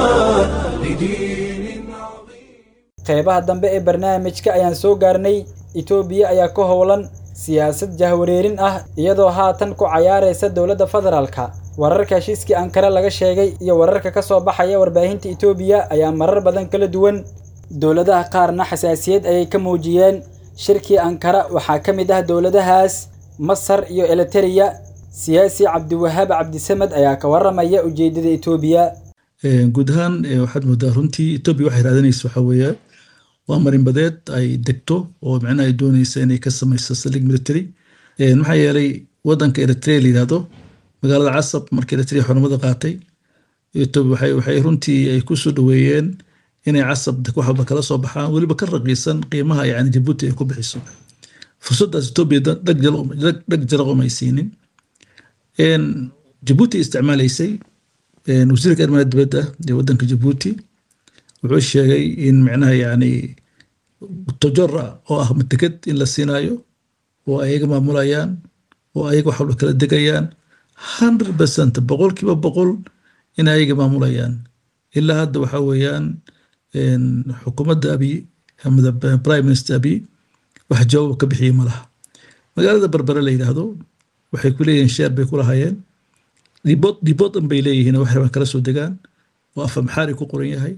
qeybaha dambe ee barnaamijka ayaan soo gaarnay itoobiya ayaa ka howlan siyaasad jahwareerin ah iyadoo haatan ku cayaaraysa dowladda federaalka wararka heshiiskii ankare laga sheegay iyo wararka ka soo baxaya warbaahinta itoobiya ayaa marar badan kala duwan dowladaha qaarna xasaasiyad ayay ka muujiyeen shirkii ankara waxaa ka mid ah dowladahaas masar iyo elitereya siyaasi cabdiwahaab cabdisamed ayaa ka waramaya ujeedada etoobiya guud ahaan waxaad moodaa runtii etoobiya waxay raadinaysa waxaa weeye waa marinbadeed ay degto oo micnaha ay doonaysa inay ka samayso saldhig military maxaa yeelay wadanka eritrea la yidhahdo magaalada casab markii eritrea xornimada qaatay etoobiya waxay runtii ay ku soo dhoweeyeen inay casab wax walba kala soo baxaan weliba ka raqiisan qiimaha yani jabuuti ay ku bixiso fursaddaas etoobiya dhag jaraqom ay siinin jabuuti isticmaalaysay wasiirka arrimaha dibadda ee wadanka jabuuti wuxuu sheegay in micnaha yani tojora oo ah mateked in la siinaayo oo ayaga maamulayaan oo ayaga wax walba kala degayaan hundred percent boqolkiiba boqol in ayaga maamulayaan ilaa hadda waxa weeyaan xukuumadda abiy amada prime minister abiy wax jawaab ka bixiyey ma laha magaalada berbere la yidhaahdo waxay ku leeyihiin sheer bay ku lahaayeen dhibood dhibood dhan bay leeyihiin wax rabaan kala soo degaan oo afa maxaari ku qoran yahay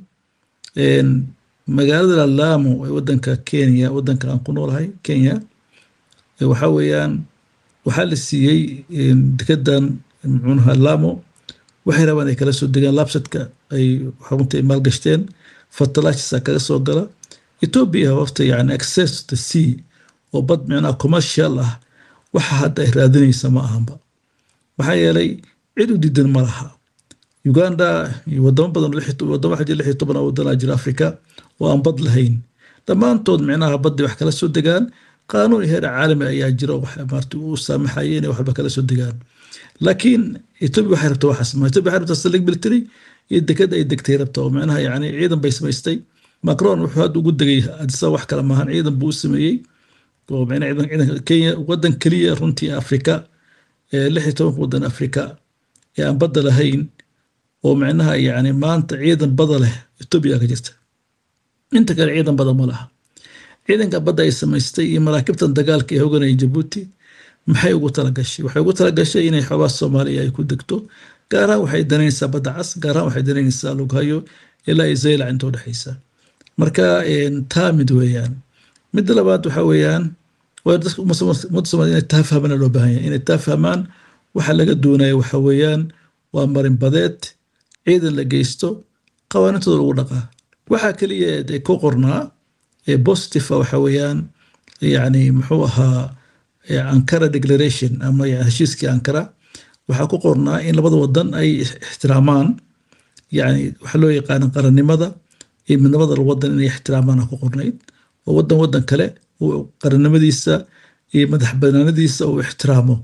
magaalada laamo ee wadanka kenya wadanka aan ku noolahay kenya waxa weeyaan waxaa la siiyey dekedan muxuunaha lamo waxay rabaan ay kala soo degaan labsadka ay xarunta ay maalgashteen fertilizersa kaga soo gala ethiopia horta yani access to sea oo bad micnaha commercial ah waxa hadda ay raadinaysa ma ahanba maxaa yeelay cid u diidan ma laha uganda iyo wadamo badan wadamo waxaa jira lix iyo toban wadanaa jira africa oo aan bad lahayn dhammaantood micnaha badday wax kala soo degaan qaanuun heer caalami ayaa jira oo maarta u saamaxaya inay waxba kala soo degaan laakiin ethiopia waxay rabtaa waxaas ma ethiopia waxay rabtaa saldhig military iyo deked ay degtay rabta oo micnaha yani ciidan bay samaystay macron wuxuu hadda ugu degay adisa wax kale maahan ciidan buu u sameeyey oo micnaha ciidan ciidanka kenya wadan keliya runtii afrika ee lix iyo tobanka wadan afrika ee aan badda lahayn oo micnaha yani maanta ciidan bada leh ethiopia ka jirta inta kale ciidan bada ma laha ciidanka badda ay samaystay iyo maraakibtan dagaalka ee hoganaya jabuuti maxay ugu talagashay waxay ugu talagashay inay xoogaa soomaaliya ay ku degto gaarahaan waxay danaynaysaa badda cas gaarahaan waxay danaynaysaa lughayo ilaa iyo zaylac inta udhexaysa marka taa mid weeyaan midda labaad waxa weeyaan waa dadka ummadda soomaliya inay taa fahmaan loo baahan yahay inay taa fahmaan waxa laga doonaya waxa weeyaan waa marin badeed ciidan la geysto qawaanintooda lagu dhaqaa waxaa keliya ee ku qornaa ee positive waxa weeyaan yani muxuu ahaa ankara declaration ama heshiiskii ankara waxaa ku qornaa in labada wadan ay ixtiraamaan yani waxa loo yaqaana qarannimada iyo midnimada wadan inay ixtiraamaan ku qornayd oo wadan wadan kale uu qarannimadiisa iyo madax banaanadiisa uu ixtiraamo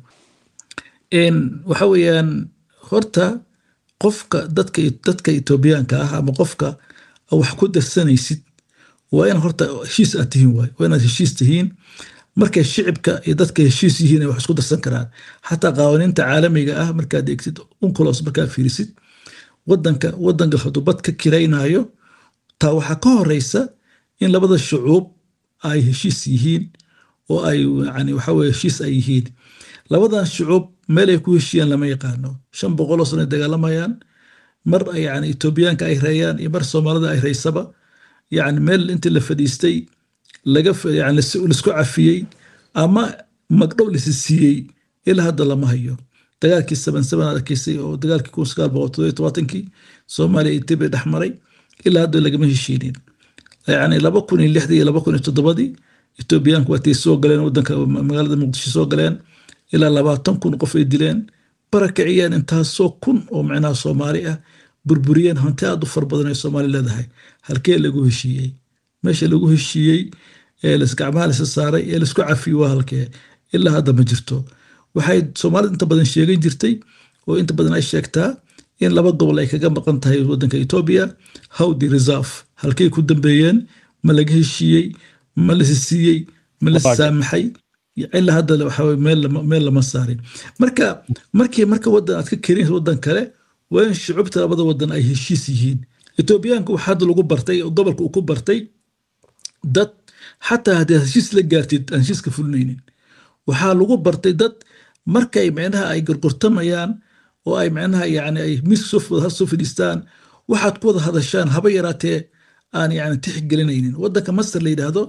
waxa weeyaan horta qofka dadka dadka etoobiyaanka ah ama qofka wax ku darsanaysid waa in horta heshiis aad tihiin waay waa inaad heshiis tihiin markay shicibka iyo dadka heshiis yihiin ay wax isku darsan karaan xataa qawaaniinta caalamiga ah markaad eegtid unculos markaad fiirisid wadanka wadanka hadduu bad ka kiraynayo taa waxaa ka horeysa in labada shucuub ay heshiis yihiin oo ay yani waxa weye heshiis ay yihiin labadan shucuub meel ay ku heshiiyaan lama yaqaano shan boqoloo sano ay dagaalamayaan mar yani etoobiyaanka ay reeyaan iyo mar soomaalida ay reysaba yani meel intii la fadhiistay laga yani laisku cafiyey ama magdhow lasi siiyey ilaa hadda lama hayo dagaalkii saban saban arkaysay oo dagaalkii kun sagaal boqol todobiyo tobaatankii soomaaliya etoobiya dhex maray ilaa hadda lagama heshiinin yani laba kun iyo lixdii iyo laba kun iyo toddobadii etoobiyaanku waatay soo galeen wadanka magaalada muqdisho soo galeen ilaa labaatan kun qof ay dileen barakiciyeen intaasoo kun oo micnaha soomaali ah burburiyeen hanti aad u far badan ay soomaali leedahay halkee lagu heshiiyey meesha lagu heshiiyey ee gacmaha lasa saaray ee laisku cafiyey waa halkee ilaa hadda ma jirto waxay soomaalida inta badan sheegan jirtay oo inta badan ay sheegtaa in laba gobol ay kaga maqan tahay wadanka etoobiya howdi reserve halkay ku dambeeyeen ma laga heshiiyey ma lasi siiyey ma lasi saamaxay ilaa hadda waxaa meel lama saarin marka markii marka wadan aad ka keenaysa wadan kale waa in shucubta labada wadan ay heshiis yihiin etoobiyaanka waxaa hadda lagu bartay gobolka uu ku bartay dad xataa haddii heshiis la gaartid aan heshiiska fulinaynin waxaa lagu bartay dad markay micnaha ay gorgortamayaan oo ay micnaha yani ay miiska soo fadhiistaan waxaad ku wada hadashaan haba yaraatee aan yani tixgelinaynin wadanka masar la yidhaahdo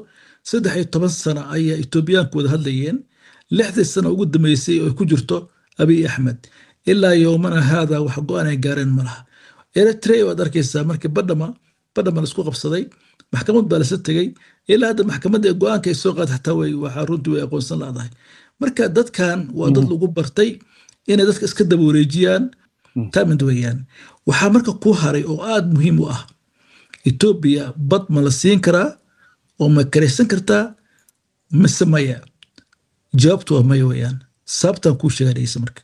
saddex iyo toban sano ayaa etoobiyaanku wada hadlayeen lixdii sano ugu dambeysay oo ku jirto abiy axmed ilaa yowmana haada wax go-aan ay gaareen ma laha eritrea waad arkaysaa markii badhama badhama laisku qabsaday maxkamad baa lasa tegey ilaa hadda maxkamadda go-aanka ay soo qaad xataa way waxaa runtii way aqoonsan laadahay marka dadkan waa dad lagu bartay inay dadka iska daba wareejiyaan tamid weeyaan waxaa marka ku haray oo aada muhiim u ah etoobiya bad ma la siin karaa oo ma karaysan kartaa mise maya jawaabtu waa maya weeyaan sababtan kuu sheeganaysa marka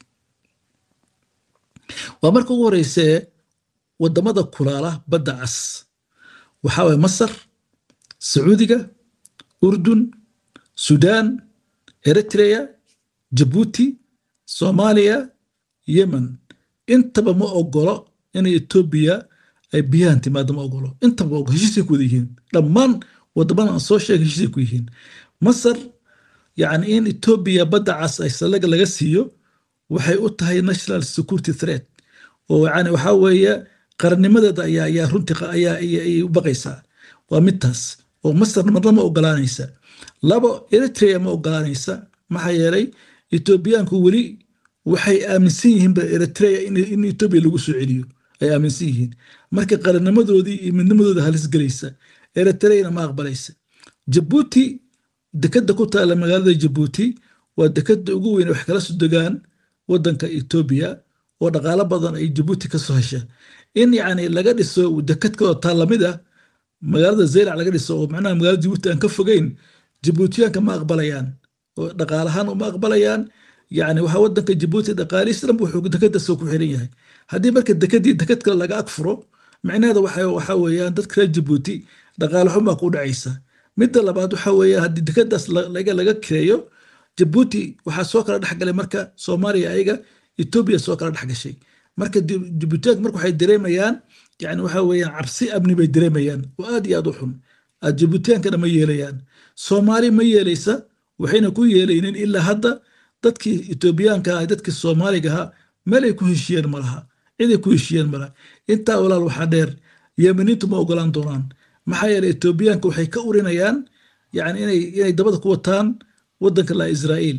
waa marka ugu horeysee wadamada kulaala badda cas waxaa waye masar sacuudiga urdun sudan eritrea jabuuti soomaaliya yemen intaba ma ogolo inay etoobiya ay biyahan timaado ma ogolo intaba ma heshiisay ku wada yihiin dhammaan wadamada aan soo sheegay heshiisay ku yihiin masar yacni in etoobiya badda cas ay salaga laga siiyo waxay u tahay national security threat oo yani waxaa weeye qarannimadeeda ayaa ayaa runtii ayaa ayay u baqaysaa waa midtaas oo masar marna ma ogolaanaysa labo eritrea ma ogolaanaysa maxaa yeelay etoobiyaanku weli waxay aaminsan yihiin ba eritrea in etoobiya lagu soo celiyo ay aaminsan yihiin marka qarannimadoodii iyo midnimadooda halis gelaysa eritreana ma aqbalaysa jabuuti dekada ku taala magaalada jabuuti waa dekada ugu weyn wax kala soo degaan wadanka etoobiya oo dhaqaalo badan ay jabuuti ka soo hesha in yacni laga dhiso dekad kaloo taa lamid ah magaalada zeylac laga dhiso oo macnaha magaalada jabuuti aan ka fogeyn jabuutiyaanka ma aqbalayaan oo dhaqaalahaan uma aqbalayaan yacni waxaa wadanka jabuuti dhaqaalihiis dhan wuxuu dekadaas ku xiran yahay haddii marka dekadii dekad kale laga agfuro micnaheeda waxaa weeyaan dadka reer jabuuti dhaqaale xumaa ku dhacaysa midda labaad waxaa weeye haddii dekadaas laga kireeyo jabuuti waxaa soo kala dhexgalay marka soomaaliya ayaga etoobiya soo kala dhexgashay marka jabuutiyaanka marka waxay dareemayaan yani waxa weeyaan cabsi amni bay dareemayaan oo aad iyo aad u xun jabuutiyaankana ma yeelayaan soomaali ma yeelaysa waxayna ku yeelaynin ilaa hadda dadkii etoobiyaanka ah dadkii soomaaliga ahaa meelay ku heshiyeen malaha ciday ku heshiyeen malaha intaa walaal waxaa dheer yemeniintu ma ogolaan doonaan maxaa yeelay etoobiyaanka waxay ka urinayaan yani inay inay dabada ku wataan wadanka la israa'iil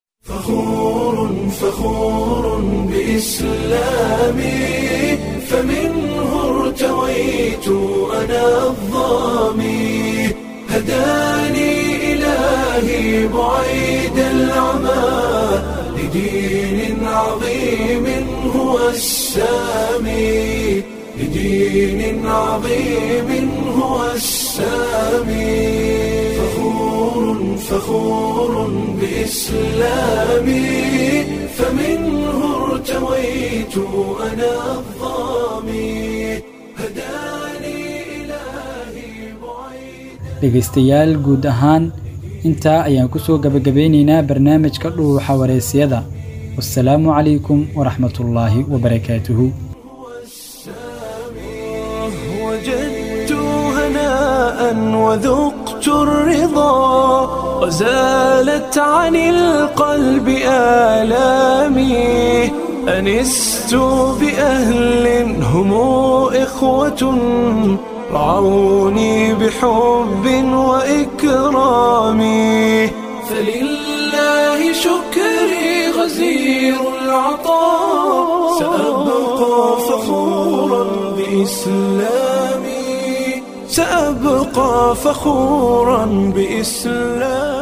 فخور فخور بإسلامي فمنه ارتويت أنا الظامي هداني إلهي بعيد العمى لدين عظيم هو السامي لدين عظيم هو السامي فخور فخور بإسلامي فمنه ارتويت أنا الظامي dhegaystayaal guud ahaan intaa ayaan ku soo gabagabeynaynaa barnaamijka dhuuxa wareysiyada wasalaamu calaykum waraxmatullaahi wabarakaatuhu وجدت هناء وذقت الرضا وزالت عن القلب آلامي أنست بأهل هم إخوة رعوني بحب وإكرام فلله شكري غزير العطاء سأبقى فخورا بإسلامي سأبقى فخورا بإسلامي